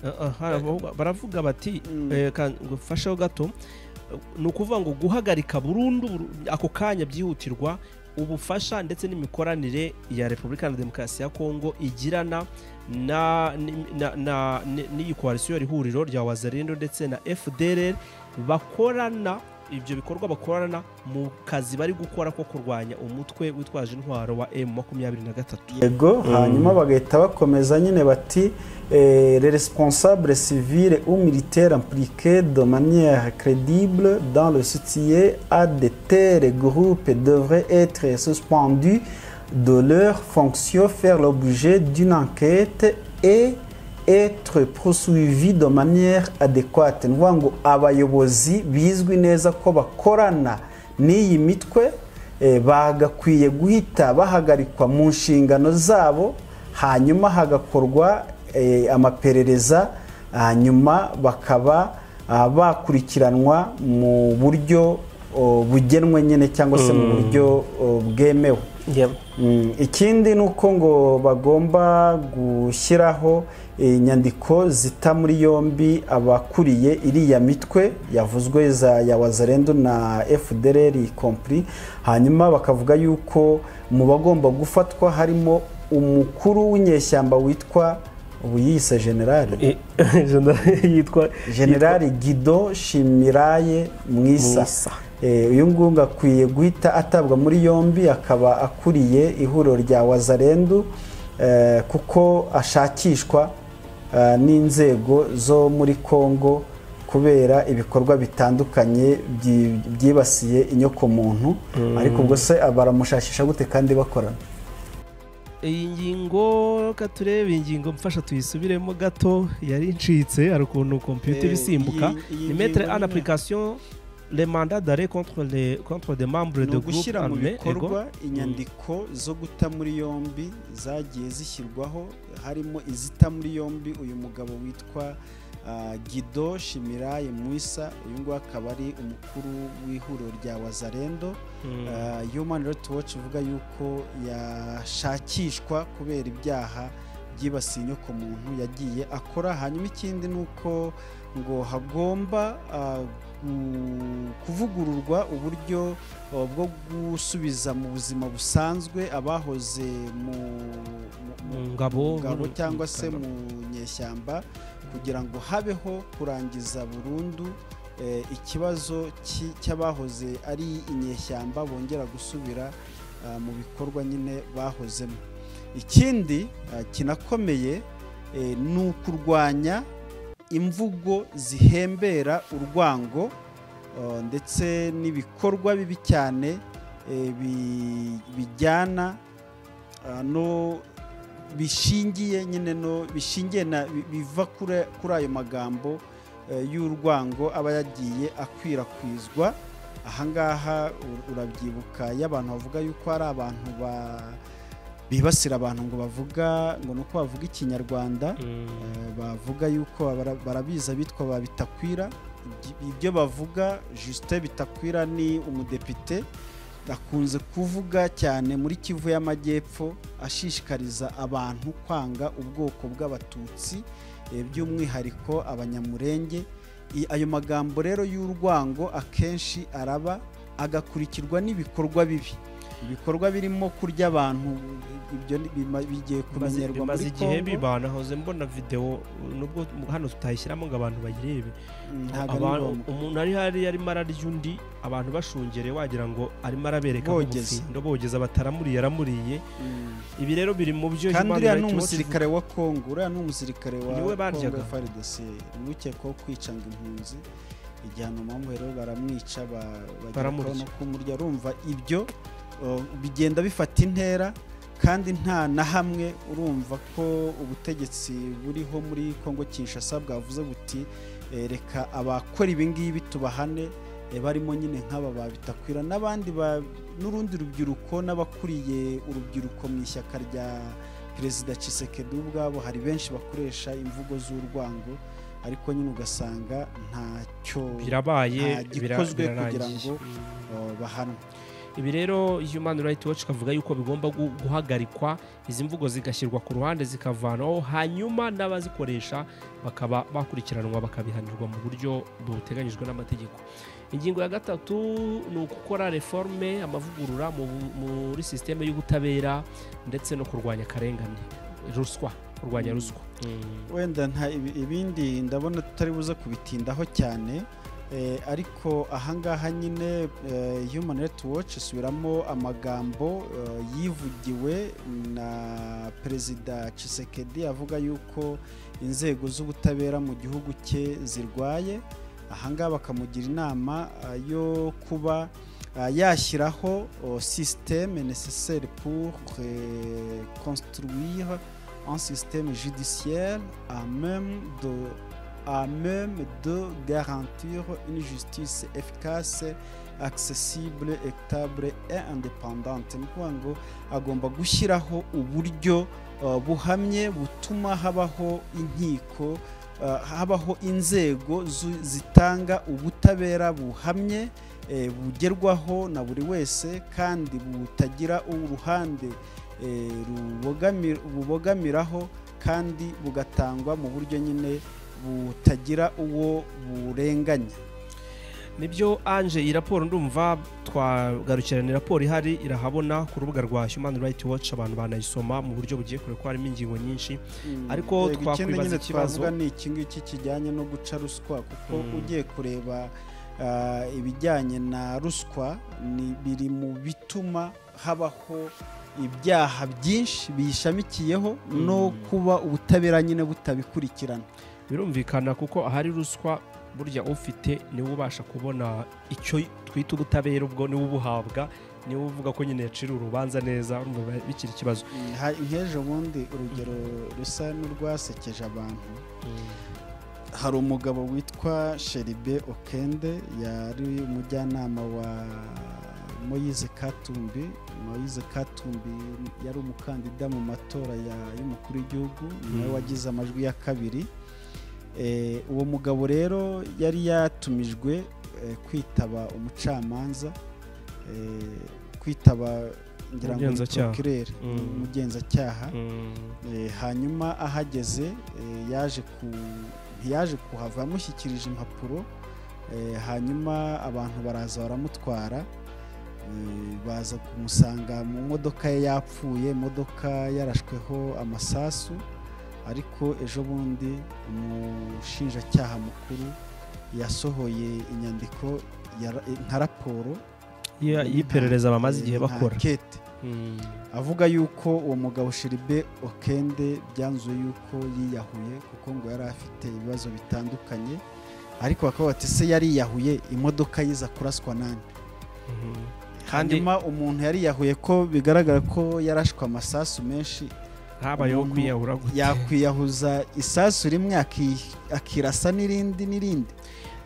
Ah, ah, haravuga- baravuga bati Mm. eh, ka- ngo fasheho gato ni ukuvuga ngo guhagarika burundu buru- ako kanya byihutirwa ubufasha ndetse n'imikoranire ya repubulika ya demokarasi ya kongo igirana na- ni- na- na- ni- n'iyi koalisiyo iri huriro rya wazarendo ndetse na fdr bakorana ibyo bikorwa bakorana mu kazi bari gukora ko kurwanya umutwe witwaje intwaro wa m makumyabiri na gatatu yego hanyuma bagahita bakomeza nyine bati eh, les responsables civils ou militaires impliqués de manière crédible dans le soutien à de tels groupes devraient être suspendus de leurs fonctions, faire l'objet d'une enquête et être poursuivis de manière adéquate ni ukuvuga ngo abayobozi bizwi neza ko bakorana n'iyi mitwe eh, bagakwiye guhita bahagarikwa mu nshingano zabo hanyuma hagakorwa eh, amaperereza hanyuma bakaba ah, bakurikiranwa mu buryo oh, bugenwe nyine cyangwa se mu buryo oh, bwemewe Mm, ikindi ni uko ngo bagomba gushyiraho inyandiko zita muri yombi abakuriye iriya mitwe yavuzwe za ya wazarendo na fdr compri hanyuma bakavuga yuko mu bagomba gufatwa harimo umukuru w'inyeshyamba witwa ubu yiyise generali yitwa generali gido shimiraye mwisa Mwisa. Eh, uyu nguyu akwiye guhita atabwa muri yombi akaba akuriye ihuriro rya wazarendu eh, kuko ashakishwa eh, n'inzego zo muri congo kubera ibikorwa bitandukanye byi- byibasiye inyokomuntu ariko ubwo se baramushakisha gute kandi bakorana iyi ngingo reka turebe ingingo mfasha tuyisubiremo gato yari incitse hari ukuntu kompiyuta iba isimbuka ni metre en application le mandat d'arrêt contre les contre des membres ni de groupe ugushyira mu armé ego bikorwa inyandiko zo guta muri yombi zagiye zishyirwaho harimo izita muri yombi uyu mugabo witwa ah, gido shimiraye mwisa uyu nguyu akaba ari umukuru w'ihuriro rya wazarendo Ah, human rights watch ivuga yuko yashakishwa kubera ibyaha byibasiye inyokomuntu yagiye akora hanyuma ikindi ni uko ngo hagomba ah, gu- kuvugururwa uburyo ah, bwo gusubiza mu buzima busanzwe abahoze mu, mu- Mu ngabo, mu ngabo mu- cyangwa mu se ngabo. mu nyeshyamba kugira ngo habeho kurangiza burundu eh, ikibazo cy- cy'abahoze ari inyeshyamba bongera gusubira ah, mu bikorwa nyine bahozemo ikindi ah, kinakomeye eh, ni ukurwanya imvugo zihembera urwango ah, ndetse n'ibikorwa bibi cyane eh, bi- bijyana ah, no bishingiye nyine no bishingiye na bi- biva kuri kuri ayo magambo eh, y'urwango aba yagiye akwirakwizwa ahangaha u- urabyibuka y'abantu bavuga yuko hari abantu ba bibasira abantu ngo bavuga ngo ni uko bavuga ikinyarwanda Eh, bavuga yuko bara- barabizi abitwa ba bitakwira Ibyo- ibyo bavuga Justin bitakwira ni umudepite akunze kuvuga cyane muri Kivu y'Amajyepfo ashishikariza abantu kwanga ubwoko bw'abatutsi eh, by'umwihariko abanyamurenge I- ayo magambo rero y'urwango akenshi araba agakurikirwa n'ibikorwa bibi ibikorwa birimo kurya abantu ibyo ni- bima- bigiye Bimaze- kumenyerwa bimaze muri igihe Kongo biba nahoze mbona videwo nubwo hano tutayishyiramo ngo abantu bayirebe ntabwo ari Abantu- ngombwa umuntu ari hari arimo ararya undi abantu bashungereye wagira ngo arimo arabereka Bogeza. nk'umutsindo bogeza bataramuriye aramuriye Mm. ibi rero biri mu byo kandi Human uriya ni Rights Watch umusirikare wa kongo uriya ni umusirikare wa Ni we baryaga. kongo frdc umukekwaho kwicanga impunzi igihano mpamvu rero baramwica ba- bagera Baramurya. no kumurya urumva ibyo uh, bigenda bifata intera kandi nta na hamwe urumva ko ubutegetsi buriho muri kongo kinshasa bwavuze buti eh, reka abakora ibingibi tubahane eh, barimo nyine nk'aba babitakwira n'abandi ba- n'urundi rubyiruko n'abakuriye urubyiruko mu ishyaka rya perezida Tshisekedi ubwabo hari benshi bakoresha imvugo z'urwango ariko nyine ugasanga ntacyo birabaye nta bira- gikozwe kugira birarangiye. ngo- Mm. uh, bahanwa ibi rero human rights watch ikavuga yuko bigomba gu- guhagarikwa izi mvugo zigashyirwa ku ruhande zikavanwaho hanyuma n'abazikoresha bakaba bakurikiranwa bakabihanirwa mu buryo buteganyijwe n'amategeko ingingo ya gatatu ni ugukora reforme amavugurura mu bu- muri sisiteme y'ubutabera ndetse no kurwanya akarengane ruswa kurwanya Mm. ruswa Mm. wenda nta ibi- ibindi ndabona tutari buze kubitindaho cyane eh, ariko ahangaha nyine eh, human rights watch isubiramo amagambo eh, yivugiwe na perezida Tshisekedi avuga yuko inzego z'ubutabera mu gihugu cye zirwaye ahangaha bakamugira inama eh, yo kuba eh, yashyiraho oh, système nécessaire pour eh, construire un système judiciaire à même de, à même de garantir une justice efficace accessible étable et indépendante ni ukuvuga ngo agomba gushyiraho uburyo uh, buhamye butuma habaho inkiko uh, habaho inzego zu- zitanga ubutabera buhamye eh, bugerwaho na buri wese kandi butagira uruhande eh, rubogami- bubogamiraho kandi bugatangwa mu buryo nyine butagira uwo burenganya nibyo anje iyi raporo ndumva twagarukiranira raporo ihari irahabona ku rubuga rwa human rights watch abantu banayisoma mu buryo bugiye kure ko harimo ingingo nyinshi Mm, Ariko yego, ikindi twakwibaza nyine ikibazo- twavuga ni iki ngiki kijyanye no guca ruswa kuko Mm. ugiye kureba ah, ibijyanye na ruswa ni biri mu bituma habaho ibyaha byinshi biyishamikiyeho no Mm. kuba ubutabera nyine butabikurikirana birumvikana kuko ahari ruswa burya ufite niwe ubasha kubona icyo twita ubutabera ubwo niwe ubuhabwa niwe uvuga ko nyine yacira urubanza neza urumva biba bikiri ikibazo Mm, ha- nk'ejo bundi urugero rusa n'urwasekeje abantu hari umugabo witwa sheribe okende yari umujyanama wa moyize katumbi moyize katumbi yari umukandida mu matora ya- y'umukuru w'igihugu nawe Mm. wagize amajwi ya kabiri Eh, uwo mugabo rero yari yatumijwe eh, kwitaba umucamanza eh, kwitaba ngira ngo ni Umugenzacyaha. procureur, Mm. umugenzacyaha Mm. Eh, hanyuma ahageze eh, yaje ku ntiyaje kuhava yamushyikirije impapuro eh, hanyuma abantu baraza baramutwara eh, baza kumusanga mu modoka ye yapfuye imodoka yarashweho amasasu ariko ejo bundi umushinjacyaha mukuru yasohoye inyandiko ya- nka raporo Ya- y'iperereza bamaze igihe eh, nka bakora enquete Mm. avuga yuko uwo mugabo Sheribe Okende byanzuye yuko yiyahuye kuko ngo yari afite ibibazo bitandukanye ariko bakaba bati se yariyahuye imodoka yiza kuraswa nani Mhm. kandi hanyuma umuntu yariyahuye ko bigaragara ko yarashwe amasasu menshi habayeho umuntu kwiyahura gute yakwiyahuza isasu rimwe aki- akirasa n'irindi n'irindi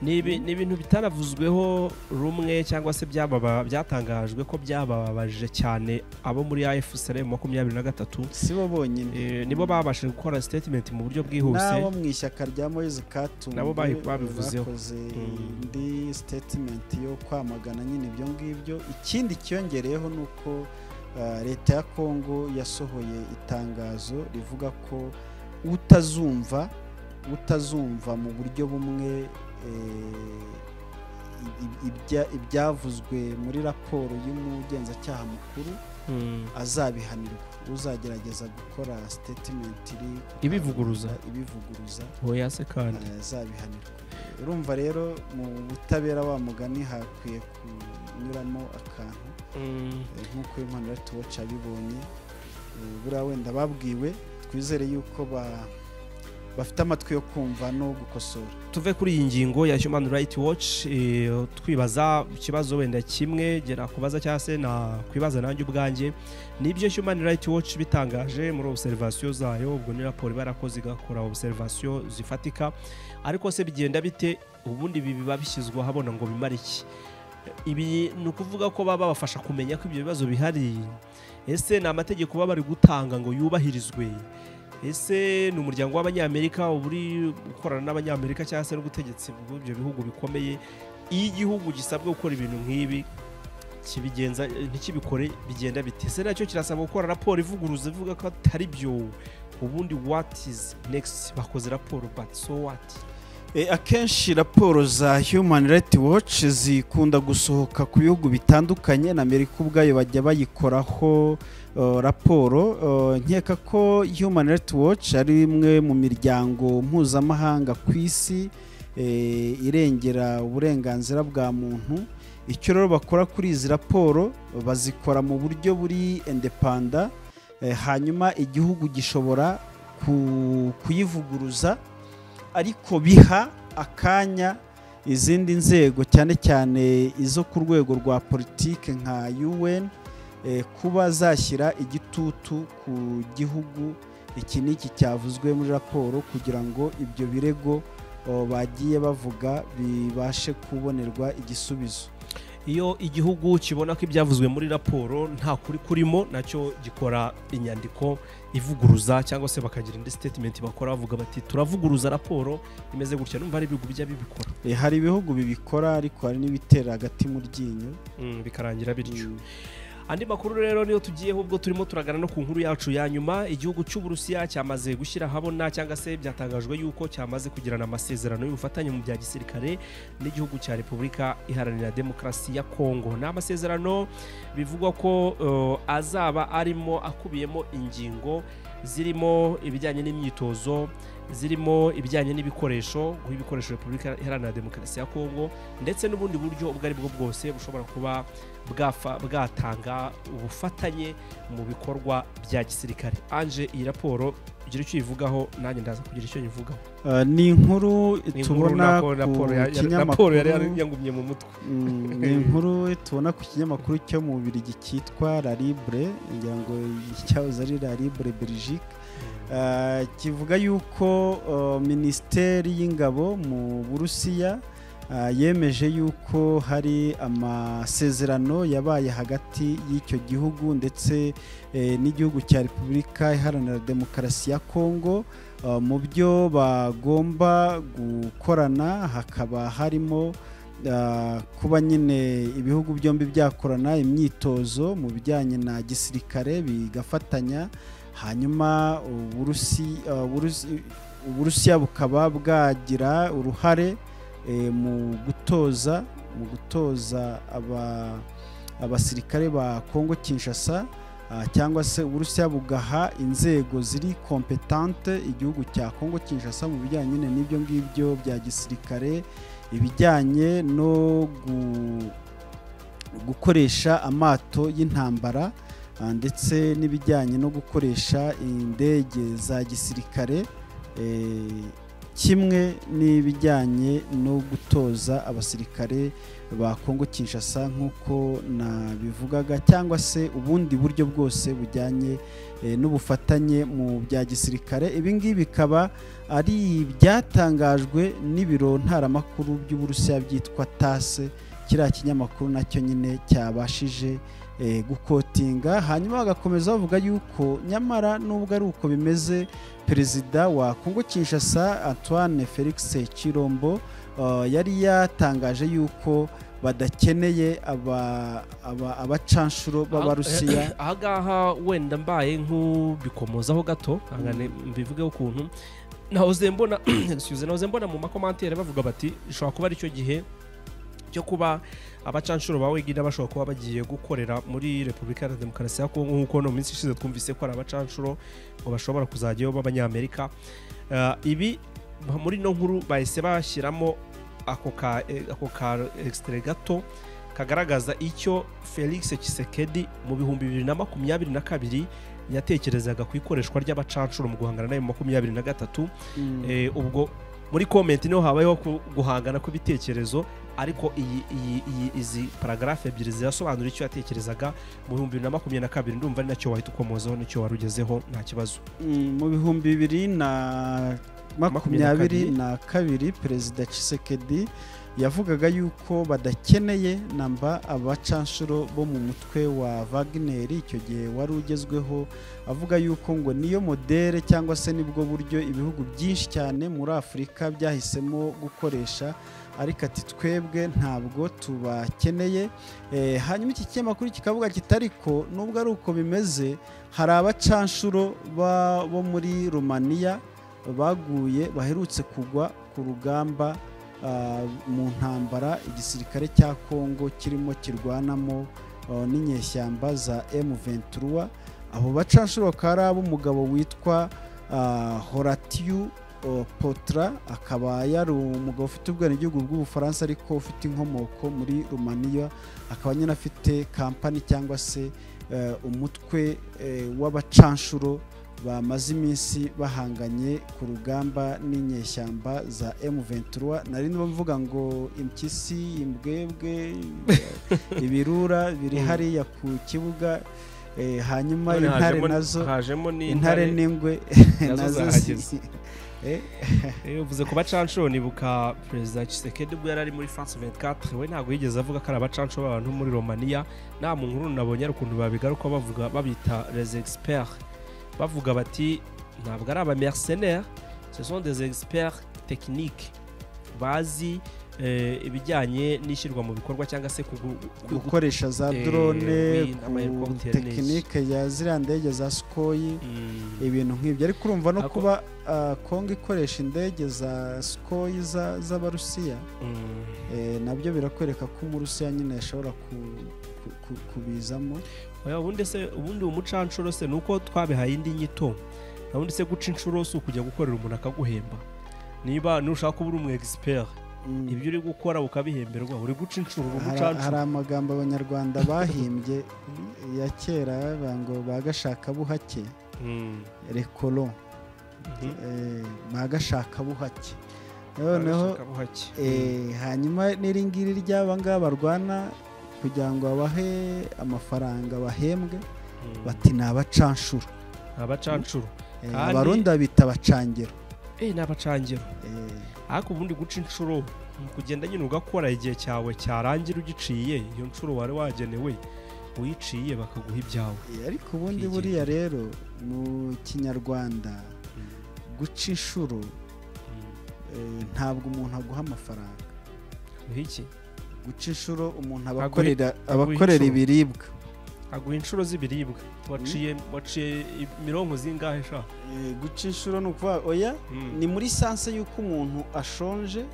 ni ibi- ni ibintu bitaravuzweho rumwe cyangwa se byababa- byatangajwe ko byababaje cyane abo muri AFCL makumyabiri na gatatu si bo bonyine Eh, nibo babashije gukora statement mu buryo n'abo bwihuse mu ishyaka rya moyeze katumbi Nabo babi- babivuzeho. bakoze Mm. indi statement yo kwamagana nyine ibyo ngibyo ikindi cyiyongereyeho ni uko ah, leta ya kongo yasohoye itangazo rivuga ko utazumva utazumva mu buryo bumwe eh, i- ibya- ibyavuzwe muri raporo y'umugenzacyaha mukuru Mm, azabihanirwa uzagerageza gukora statement iri ku Ibivuguruza. karubanda, ibivuguruza oya se kandi azabihanirwa urumva rero mu butabera wa mugani hakwiye kunyuramo akantu Mm, eh, nk'uko uyu mwana rero tuwaca abibonye eh, buriya wenda babwiwe twizere yuko ba- bafite amatwi yo kumva no gukosora tuve kuri iyi ngingo ya human rights watch eh, twibaza ikibazo wenda kimwe gera kubaza cyangwa se nakwibaza nanjye ubwanjye nibyo human rights watch bitangaje muri observation zayo ubwo ni raporo iba yarakoze igakora observation zifatika ariko se bigenda bite ubundi ibi biba bishyizwe ahabona ngo bimare iki ibi ni ukuvuga ko baba babafasha kumenya ko ibyo bibazo bihari ese ni amategeko baba bari gutanga ngo yubahirizwe ese ni umuryango w'abanyamerika uba uri gukorana n'abanyamerika cyangwa se n'ubutegetsi bw'ibyo bihugu bikomeye iyo igihugu gisabwa gukora ibintu nk'ibi kibigenza ntikibikore bigenda bite ese nacyo kirasaba gukora raporo ivuguruza ivuga ko atari byo ubundi what is next bakoze raporo but so what Eh, akenshi raporo za human rights watch zikunda gusohoka ku bihugu bitandukanye na amerika ubwayo bajya bayikoraho eh, raporo Eh, nkeka ko human rights watch ari imwe mu miryango mpuzamahanga ku isi eh, irengera uburenganzira bwa muntu icyo rero bakora kuri izi raporo bazikora mu buryo buri indepanda Eh, hanyuma igihugu gishobora ku- kuyivuguruza ariko biha akanya izindi nzego cyane cyane izo ku rwego rwa politiki nka UN eh, kuba zashyira igitutu ku gihugu iki n'iki cyavuzwe muri raporo kugira ngo ibyo birego oh, bagiye bavuga bibashe kubonerwa igisubizo iyo igihugu kibona ko ibyavuzwe muri raporo nta kuri kurimo nacyo gikora inyandiko ivuguruza cyangwa se bakagira indi statement bakora bavuga bati turavuguruza raporo imeze gutya numva ari ibihugu bijya bibikora Eh, hari ibihugu bibikora ariko hari n'ibitera hagati mu ryinyo Mm, bikarangira bityo Mm. andi makuru rero niyo tugiyeho ubwo turimo turagana no ku nkuru yacu ya nyuma igihugu cy'uburusiya cyamaze gushyira ahabona cyangwa se byatangajwe y'uko cyamaze kugirana amasezerano y'ubufatanye mu bya gisirikare n'igihugu cya repubulika iharanira demokarasi ya kongo ni amasezerano bivugwa ko eh, azaba arimo akubiyemo ingingo zirimo ibijyanye n'imyitozo zirimo ibijyanye n'ibikoresho guha ibikoresho repubulika iharanira demokarasi ya kongo ndetse n'ubundi buryo ubwo ari bwo bwose bushobora kuba bwafa- bwatanga ubufatanye mu bikorwa bya gisirikare anje iyi raporo ugira icyo uyivugaho nanjye ndaza kugira icyo nyivugaho Eh, ni inkuru Ni inkuru tubona nako ku raporo ya- ya- raporo yari kinyamakuru yangumye mu mutwe Mm, ni inkuru tubona ku kinyamakuru cyo mu Bubiligi cyitwa La Libre ngira ngo cyahoze ari La Libre Belgique Eh, kivuga yuko eh, minisiteri y'ingabo mu Burusiya eh, yemeje yuko hari amasezerano yabaye hagati y'icyo gihugu ndetse eh, n'igihugu cya Repubulika Iharanira Demokarasi ya Kongo eh, mu byo bagomba gukorana hakaba harimo ah, kuba nyine ibihugu byombi byakorana imyitozo mu bijyanye na gisirikare bigafatanya hanyuma uburusi- ah, Burusi- uburusiya bukaba bwagira uruhare eh, mu gutoza mu gutoza aba- abasirikare ba kongo kinshasa ah, cyangwa se uburusiya bugaha inzego ziri kompetante igihugu cya kongo kinshasa mu bijyanye nyine n'ibyo ngibyo bya gisirikare ibijyanye no gu- gukoresha amato y'intambara ah, ndetse n'ibijyanye no gukoresha indege za gisirikare eh, kimwe n'ibijyanye no gutoza abasirikare ba Kongo Kinshasa nk'uko nabivugaga cyangwa se ubundi buryo bwose bujyanye eh, n'ubufatanye mu bya gisirikare ibi ngibi bikaba ari ibyatangajwe n'ibiro ntaramakuru by'uburusiya byitwa tase kiriya kinyamakuru nacyo nyine cyabashije eh, gukotinga hanyuma bagakomeza bavuga yuko nyamara nubwo ari uko bimeze perezida wa kongo kinshasa antoine felix kirombo eh, yari yatangaje yuko badakeneye aba- aba- abacanshuro b'abarusiya aha ngaha wenda mbaye nk'ubikomozaho gato angane mbivugeho ukuntu nahoze mbona excuse, nahoze mbona mu makomantere bavuga bati ishobora kuba aricyo gihe cyo kuba abacanshuro ba wegina bashobora kuba bagiye gukorera muri repubulika iharanira demokarasi ya kongo nk'uko no mu minsi ishize twumvise ko ari abacanshuro ngo bashobora kuzajyayo b'abanyamerika Eh, ibi muri no nkuru bahise bashyiramo ako ka eh, ako ka extrait gato kagaragaza icyo felix kisekedi mu bihumbi bibiri na makumyabiri na kabiri yatekerezaga ku ikoreshwa ry'abacanshuro mu guhangana nayo mu makumyabiri na gatatu Mm. Eh, ubwo muri komenti niho habayeho ku- guhangana kw'ibitekerezo ariko iyi iyi iyi izi paragarafe ebyiri zirasobanura icyo yatekerezaga mu bihumbi bibiri na makumyabiri na kabiri ndumva ari nacyo wahita ukomozaho nicyo wari ugezeho nta kibazo Mm, mu bihumbi bibiri na makumyabiri na kabiri perezida Tshisekedi yavugaga yuko badakeneye namba abacanshuro bo mu mutwe wa Wagner icyo gihe wari ugezweho avuga yuko ngo niyo modere cyangwa se nibwo buryo ibihugu byinshi cyane muri Afurika byahisemo gukoresha ariko ati twebwe ntabwo tubakeneye Eh, hanyuma iki kinyamakuru kikavuga kiti ariko nubwo ari uko bimeze hari abacanshuro ba- bo muri rumaniya baguye baherutse kugwa ku rugamba ah, mu ntambara igisirikare cya kongo kirimo kirwanamo ah, n'inyeshyamba za m23 abo bacanshuro bakaba ari ab'umugabo witwa ah, horatiyu oh, potra akaba yari umugabo ufite ubwenegihugu bw'ubufaransa ariko ufite inkomoko muri rumaniya akaba nyine afite kampani cyangwa se eh, umutwe eh, w'abacanshuro bamaze iminsi bahanganye ku rugamba n'inyeshyamba za M23 nari ndimo mvuga ngo impyisi imbwebwe ibirura biri Mm. hariya ku kibuga eh, hanyuma None intare hajemo- nazo hajemo n'intare intare n'ingwe nazo nazo zahageze. zi- eh, Eh, uvuze ku bacanshuro nibuka perezida Tshisekedi ubwo yari ari muri France 24 we ntabwo yigeze avuga ko ari abacanshuro b'abantu muri Romania nta mu nkuru nabonye ari ukuntu babigaruka bavuga babita les experts bavuga bati ntabwo ari aba mercenaires ce sont des experts techniques bazi eh, ibijyanye n'ishyirwa mu bikorwa cyangwa se kugu- kugu- gukoresha za Eh, drone oui, ku ama helicopter neza. tekinike ya ziriya ndege za sukoyi Mm. ibintu nk'ibyo ariko urumva no Ako- kuba ah, kongo ikoresha indege za sikoyi za- z'abarusiya Mm. eh, nabyo birakwereka ko umurusiya nyine yashobora ku- ku- ku- kubizamo Oya, ubundi se ubundi umucanshuro se ni uko twabihaye indi nyito ubundi se guca inshuro si ukujya gukorera umuntu akaguhemba niba nushaka kuba uri umu expert Mm. ibyo uri gukora ukabihemberwa uri guca inshuro uri Hari- hari umucanshuro amagambo abanyarwanda bahimbye ya kera bavuga ngo bagashaka buhake Mm, rekoro mhm. eh, bagashaka buhake noneho Barashaka buhake. Eh, hanyuma n'iri ngiri ry'aba ngaba barwana kugira ngo babahe amafaranga bahembwe Mm, bati ni abacanshuro abacanshuro Eh, Kandi- abarundi babita abacangero eh ni abacangiro Eh, ariko ubundi guca inshuro ni ukugenda nyine ugakora igihe cyawe cyarangira ugiciye iyo nshuro wari wagenewe uyiciye bakaguha ibyawe eh, ariko ubundi Kwigenga. buriya rero mu kinyarwanda Mm, guca inshuro mm. eh, ntabwo umuntu aguha amafaranga Uha iki guca inshuro umuntu Aguha- abakorera aguha abakorera inshuro. ibiribwa aguha inshuro z'ibiribwa waciye waciye imirongo zingahe sha Eh, guca inshuro ni ukuvuga oya ni muri sanse y'uko umuntu ashonje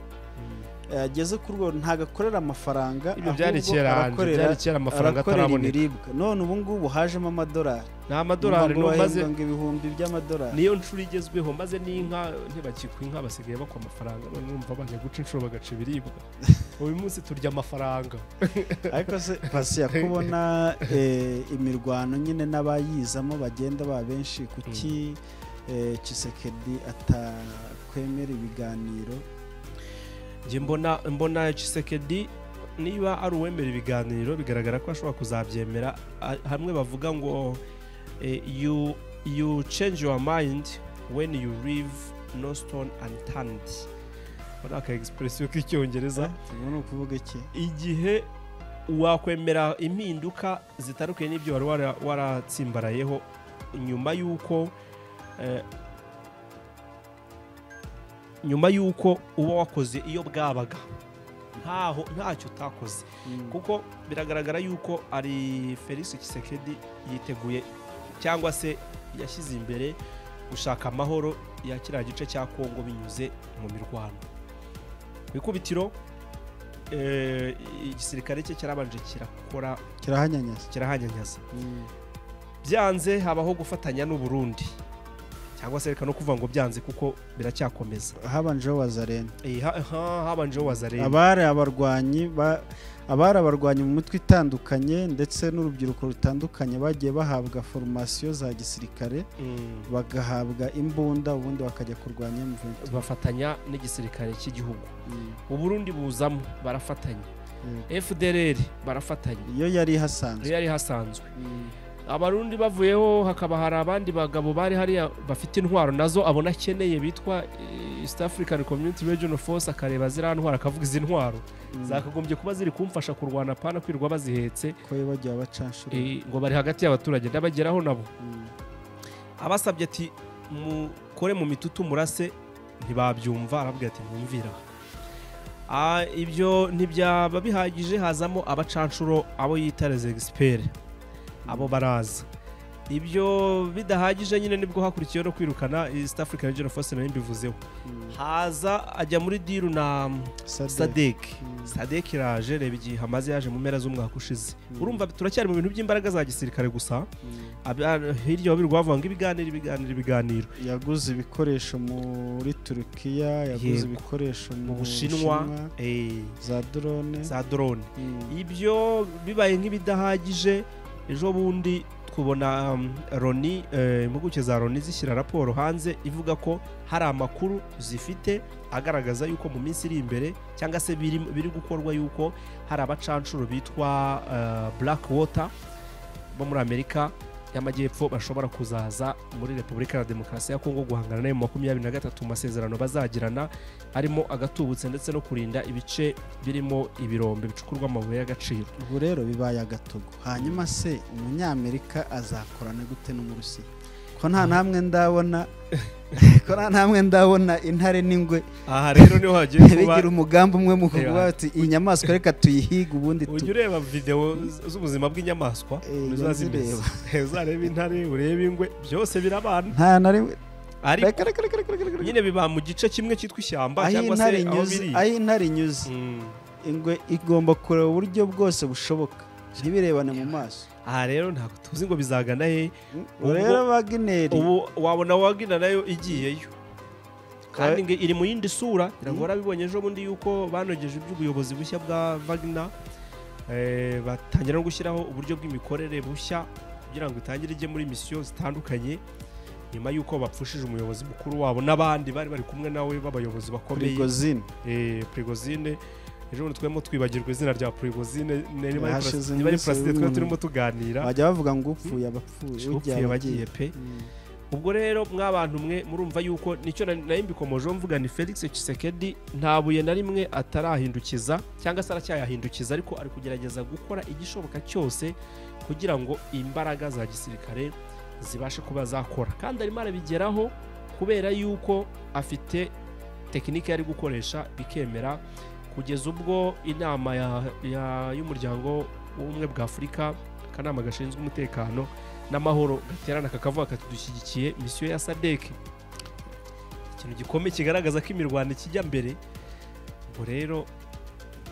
ageze ku rwego ntabwo akorera amafaranga ibyo ahubwo byari kera hanze arakorera byari kera amafaranga arakorera ataraboneka ibiribwa none ubu ngubu hajemo amadolari ni amadolari Urumva ngo maze bahembwa ngo ibihumbi by'amadolari niyo nshuro igezweho maze n'inka ntibakikwa inka basigaye bakwa amafaranga none numva bajya guca inshuro bagaca ibiribwa uyu munsi turya amafaranga ariko se pasi ya kubona eh, imirwano nyine n'abayizamo bagenda ba benshi kuki eh, Tshisekedi atakwemera ibiganiro njye mbona mbona Tshisekedi niba ari uwemera ibiganiro bigaragara ko ashobora kuzabyemera a- hamwe bavuga ngo eh, you you change your mind when you leave no stone unturned aka ni aka egispuresiyo k'icyongereza ubu ni ukuvuga iki igihe wakwemera impinduka zitandukanye n'ibyo wari wara- waratsimbarayeho nyuma y'uko eh, nyuma y'uko uba wakoze iyo bwabaga ntaho ntacyo utakoze Mm. kuko biragaragara y'uko ari felix kisekedi yiteguye cyangwa se yashyize imbere gushaka amahoro ya kiriya gice cya kongo binyuze mu mirwano ku ikubitiro eh, igisirikare cye cyarabanje kirakora kirahanyanyaza kirahanyanyaza Mm. byanze habaho gufatanya n'uburundi cyangwa se reka no kuvuga ngo byanze kuko biracyakomeza habanjeho wazarena Eh, ha- ha- habanjeho wazareba abari abarwanyi ba- abari abarwanyi mu mitwe itandukanye ndetse n'urubyiruko rutandukanye bagiye bahabwa formasiyo za gisirikare Mm. bagahabwa imbunda ubundi bakajya kurwanya M23 bafatanya n'igisirikare cy'igihugu Mm. uburundi buzamo barafatanya Mm. fdrr barafatanya iyo yari ihasanzwe iyo yari hasanzwe Mm. abarundi bavuyeho hakaba hari abandi bagabo bari hariya bafite intwaro nazo abona akeneye bitwa eh, east african community regional force akareba ziriya ntwaro akavuga izi ntwaro Mm. zakagombye kuba ziri kumfasha kurwana pana kwirirwa bazihetse ko yo bagiye bacanshura eh, ngo bari hagati y'abaturage ndabageraho nabo Mm. abasabye ati mukore mu mitutu murase ntibabyumva arabwira ati mwumvira Ah, ibyo ntibyaba bihagije hazamo abacanshuro abo yita rezegisipeire abo baraza ibyo bidahagije nyine nibwo hakurikiyeho no kwirukana east african regional force nari mbivuzeho Mm. haza ajya muri diru na Sadek. sadek Mm. sadek iraje reba igihe hamaze yaje mu mpera z'umwaka ushize Mm. urumva turacyari mu bintu by'imbaraga za gisirikare gusa Mm. Aba- hirya babirirwa bavuga ngo ibiganiro ibiganiro ibiganiro yaguze ibikoresho muri turukiya yaguze Yego. ibikoresho mu bushinwa Bushinwa, eh, za drone za drone Mm. ibyo bibaye nk'ibidahagije ejo bundi twubona um, loni eh, impuguke za loni zishyira raporo hanze ivuga ko hari amakuru zifite agaragaza yuko mu minsi iri imbere cyangwa se biri, biri gukorwa yuko hari abacanshuro bitwa uh, black water bo muri amerika y'amajyepfo bashobora kuzaza muri repubulika ya demokarasi ya kongo guhangana nayo mu makumyabiri na gatatu mu masezerano bazagirana arimo agatubutse ndetse no kurinda ibice birimo ibirombe bicukurwa amabuye y'agaciro ubu rero bibaye agatogo hanyuma se umunyamerika azakorana gute n'umurusiya ko nta namwe ndabona ko nta namwe ndabona intare n'ingwe aha rero niho hagiye bigira umugambi umwe mu Reba. kuvuga bati iyi nyamaswa reka tuyihige ubundi tu ujya ureba videwo z- z'ubuzima bw'inyamaswa Eh, uza zimeze uzareba intare urebe ingwe byose birabana nta na rimwe ariko reka reka reka reka reka reka nyine biba mu gice kimwe cyitwa ishyamba aho cyangwa se intare aho inyuze biri aho intare inyuze Mm. ingwe igomba kureba uburyo bwose bushoboka ntibirebane mu maso aha rero ntabwo tuzi ngo bizagana he Ubwo- rero bagineri ubu wabona wagina nayo igiyeyo kandi ngo iri mu yindi sura iragora bibonye ejo bundi yuko banogeje iby'ubuyobozi bushya bwa Wagner eh, batangira no gushyiraho uburyo bw'imikorere bushya kugira ngo itangire ijye muri misiyo zitandukanye nyuma y'uko bapfushije umuyobozi mukuru wabo n'abandi bari bari kumwe nawe b'abayobozi bakomeye prigozine eh, Prigozine ejo bundi twebwe twibagirwa izina rya Prigozine niba ari Hashize Pras- niba ari iminsi Praside twari umuntu- turimo tuganira bajya bavuga ngo upfuye abapfuye upfuye bagiye pe Mm. ubwo rero mwabantu mwe murumva yuko nicyo na- nari mbikomojeho mvuga ni felix kisekedi nta buye na rimwe atarahindukiza cyangwa se aracyayahindukiza ariko ari kugerageza gukora igishoboka cyose kugira ngo imbaraga za gisirikare zibashe kuba zakora kandi arimo arabigeraho kubera yuko afite tekinike yari gukoresha bikemera kugeza ubwo inama ya- ya- y'umuryango w'ubumwe bwa afurika akanama gashinzwe umutekano n'amahoro gaterana kakavuga kati dushyigikiye misiyo ya sadek ikintu gikomeye kigaragaza ko imirwano ikijya mbere ubwo rero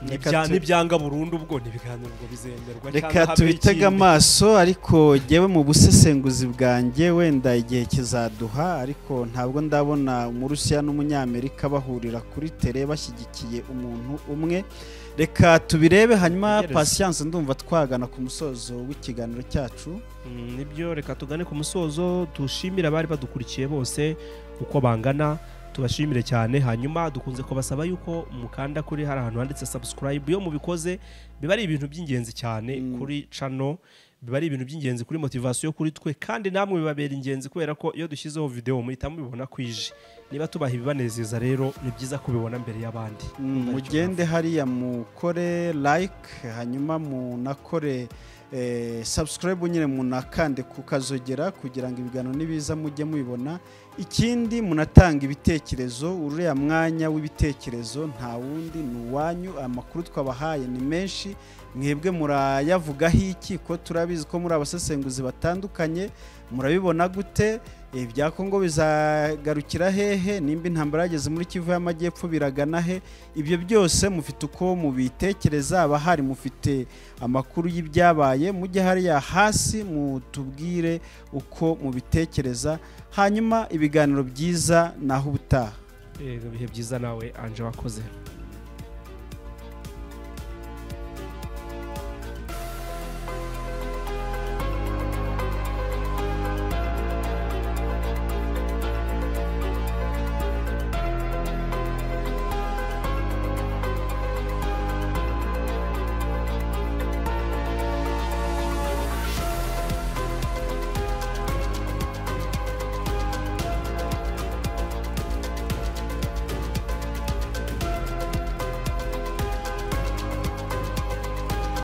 Reka nibya- tu- nibyanga burundu ubwo ntibiganiro ngo bizemerwa cyangwa reka habe tubitege ikindi. amaso ariko jyewe mu busesenguzi bwanjye wenda igihe kizaduha ariko ntabwo ndabona umurusiya n'umunyamerika bahurira kuri tere bashyigikiye umuntu umwe reka tubirebe hanyuma Tegereza. pasiyanse ndumva twagana ku musozo w'ikiganiro cyacu Mm, nibyo reka tugane ku musozo dushimire abari badukurikiye bose uko bangana tubashimire cyane hanyuma dukunze kubasaba yuko mukanda kuri hari ahantu handitse subscribe iyo mubikoze biba ari ibintu by'ingenzi cyane Mm. kuri cano biba ari ibintu by'ingenzi kuri motivasiyo kuri twe kandi namwe bibabera ingenzi kubera ko iyo dushyizeho videwo muhita mubibona kwije niba tubaha ibibanezeza rero ni byiza kubibona mbere y'abandi Mm, mugende hariya mukore like hanyuma munakore eh, subscribe nyine munakande kukazogera kugira ngo ibiganiro nibiza mujye mubibona ikindi munatanga ibitekerezo uriya mwanya w'ibitekerezo nta wundi ni uwanyu amakuru twabahaye ni menshi mwebwe murayavugaho iki ko turabizi ko muri abasesenguzi batandukanye murabibona gute ibya kongo bizagarukira hehe nimba intambara yageze muri kivu y'amajyepfo biragana he ibyo byose mufite uko mubitekereza abahari mufite amakuru y'ibyabaye mujye hariya hasi mutubwire uko mubitekereza hanyuma ibiganiro byiza naho ubutaha Eh, ibihe byiza nawe anje wakoze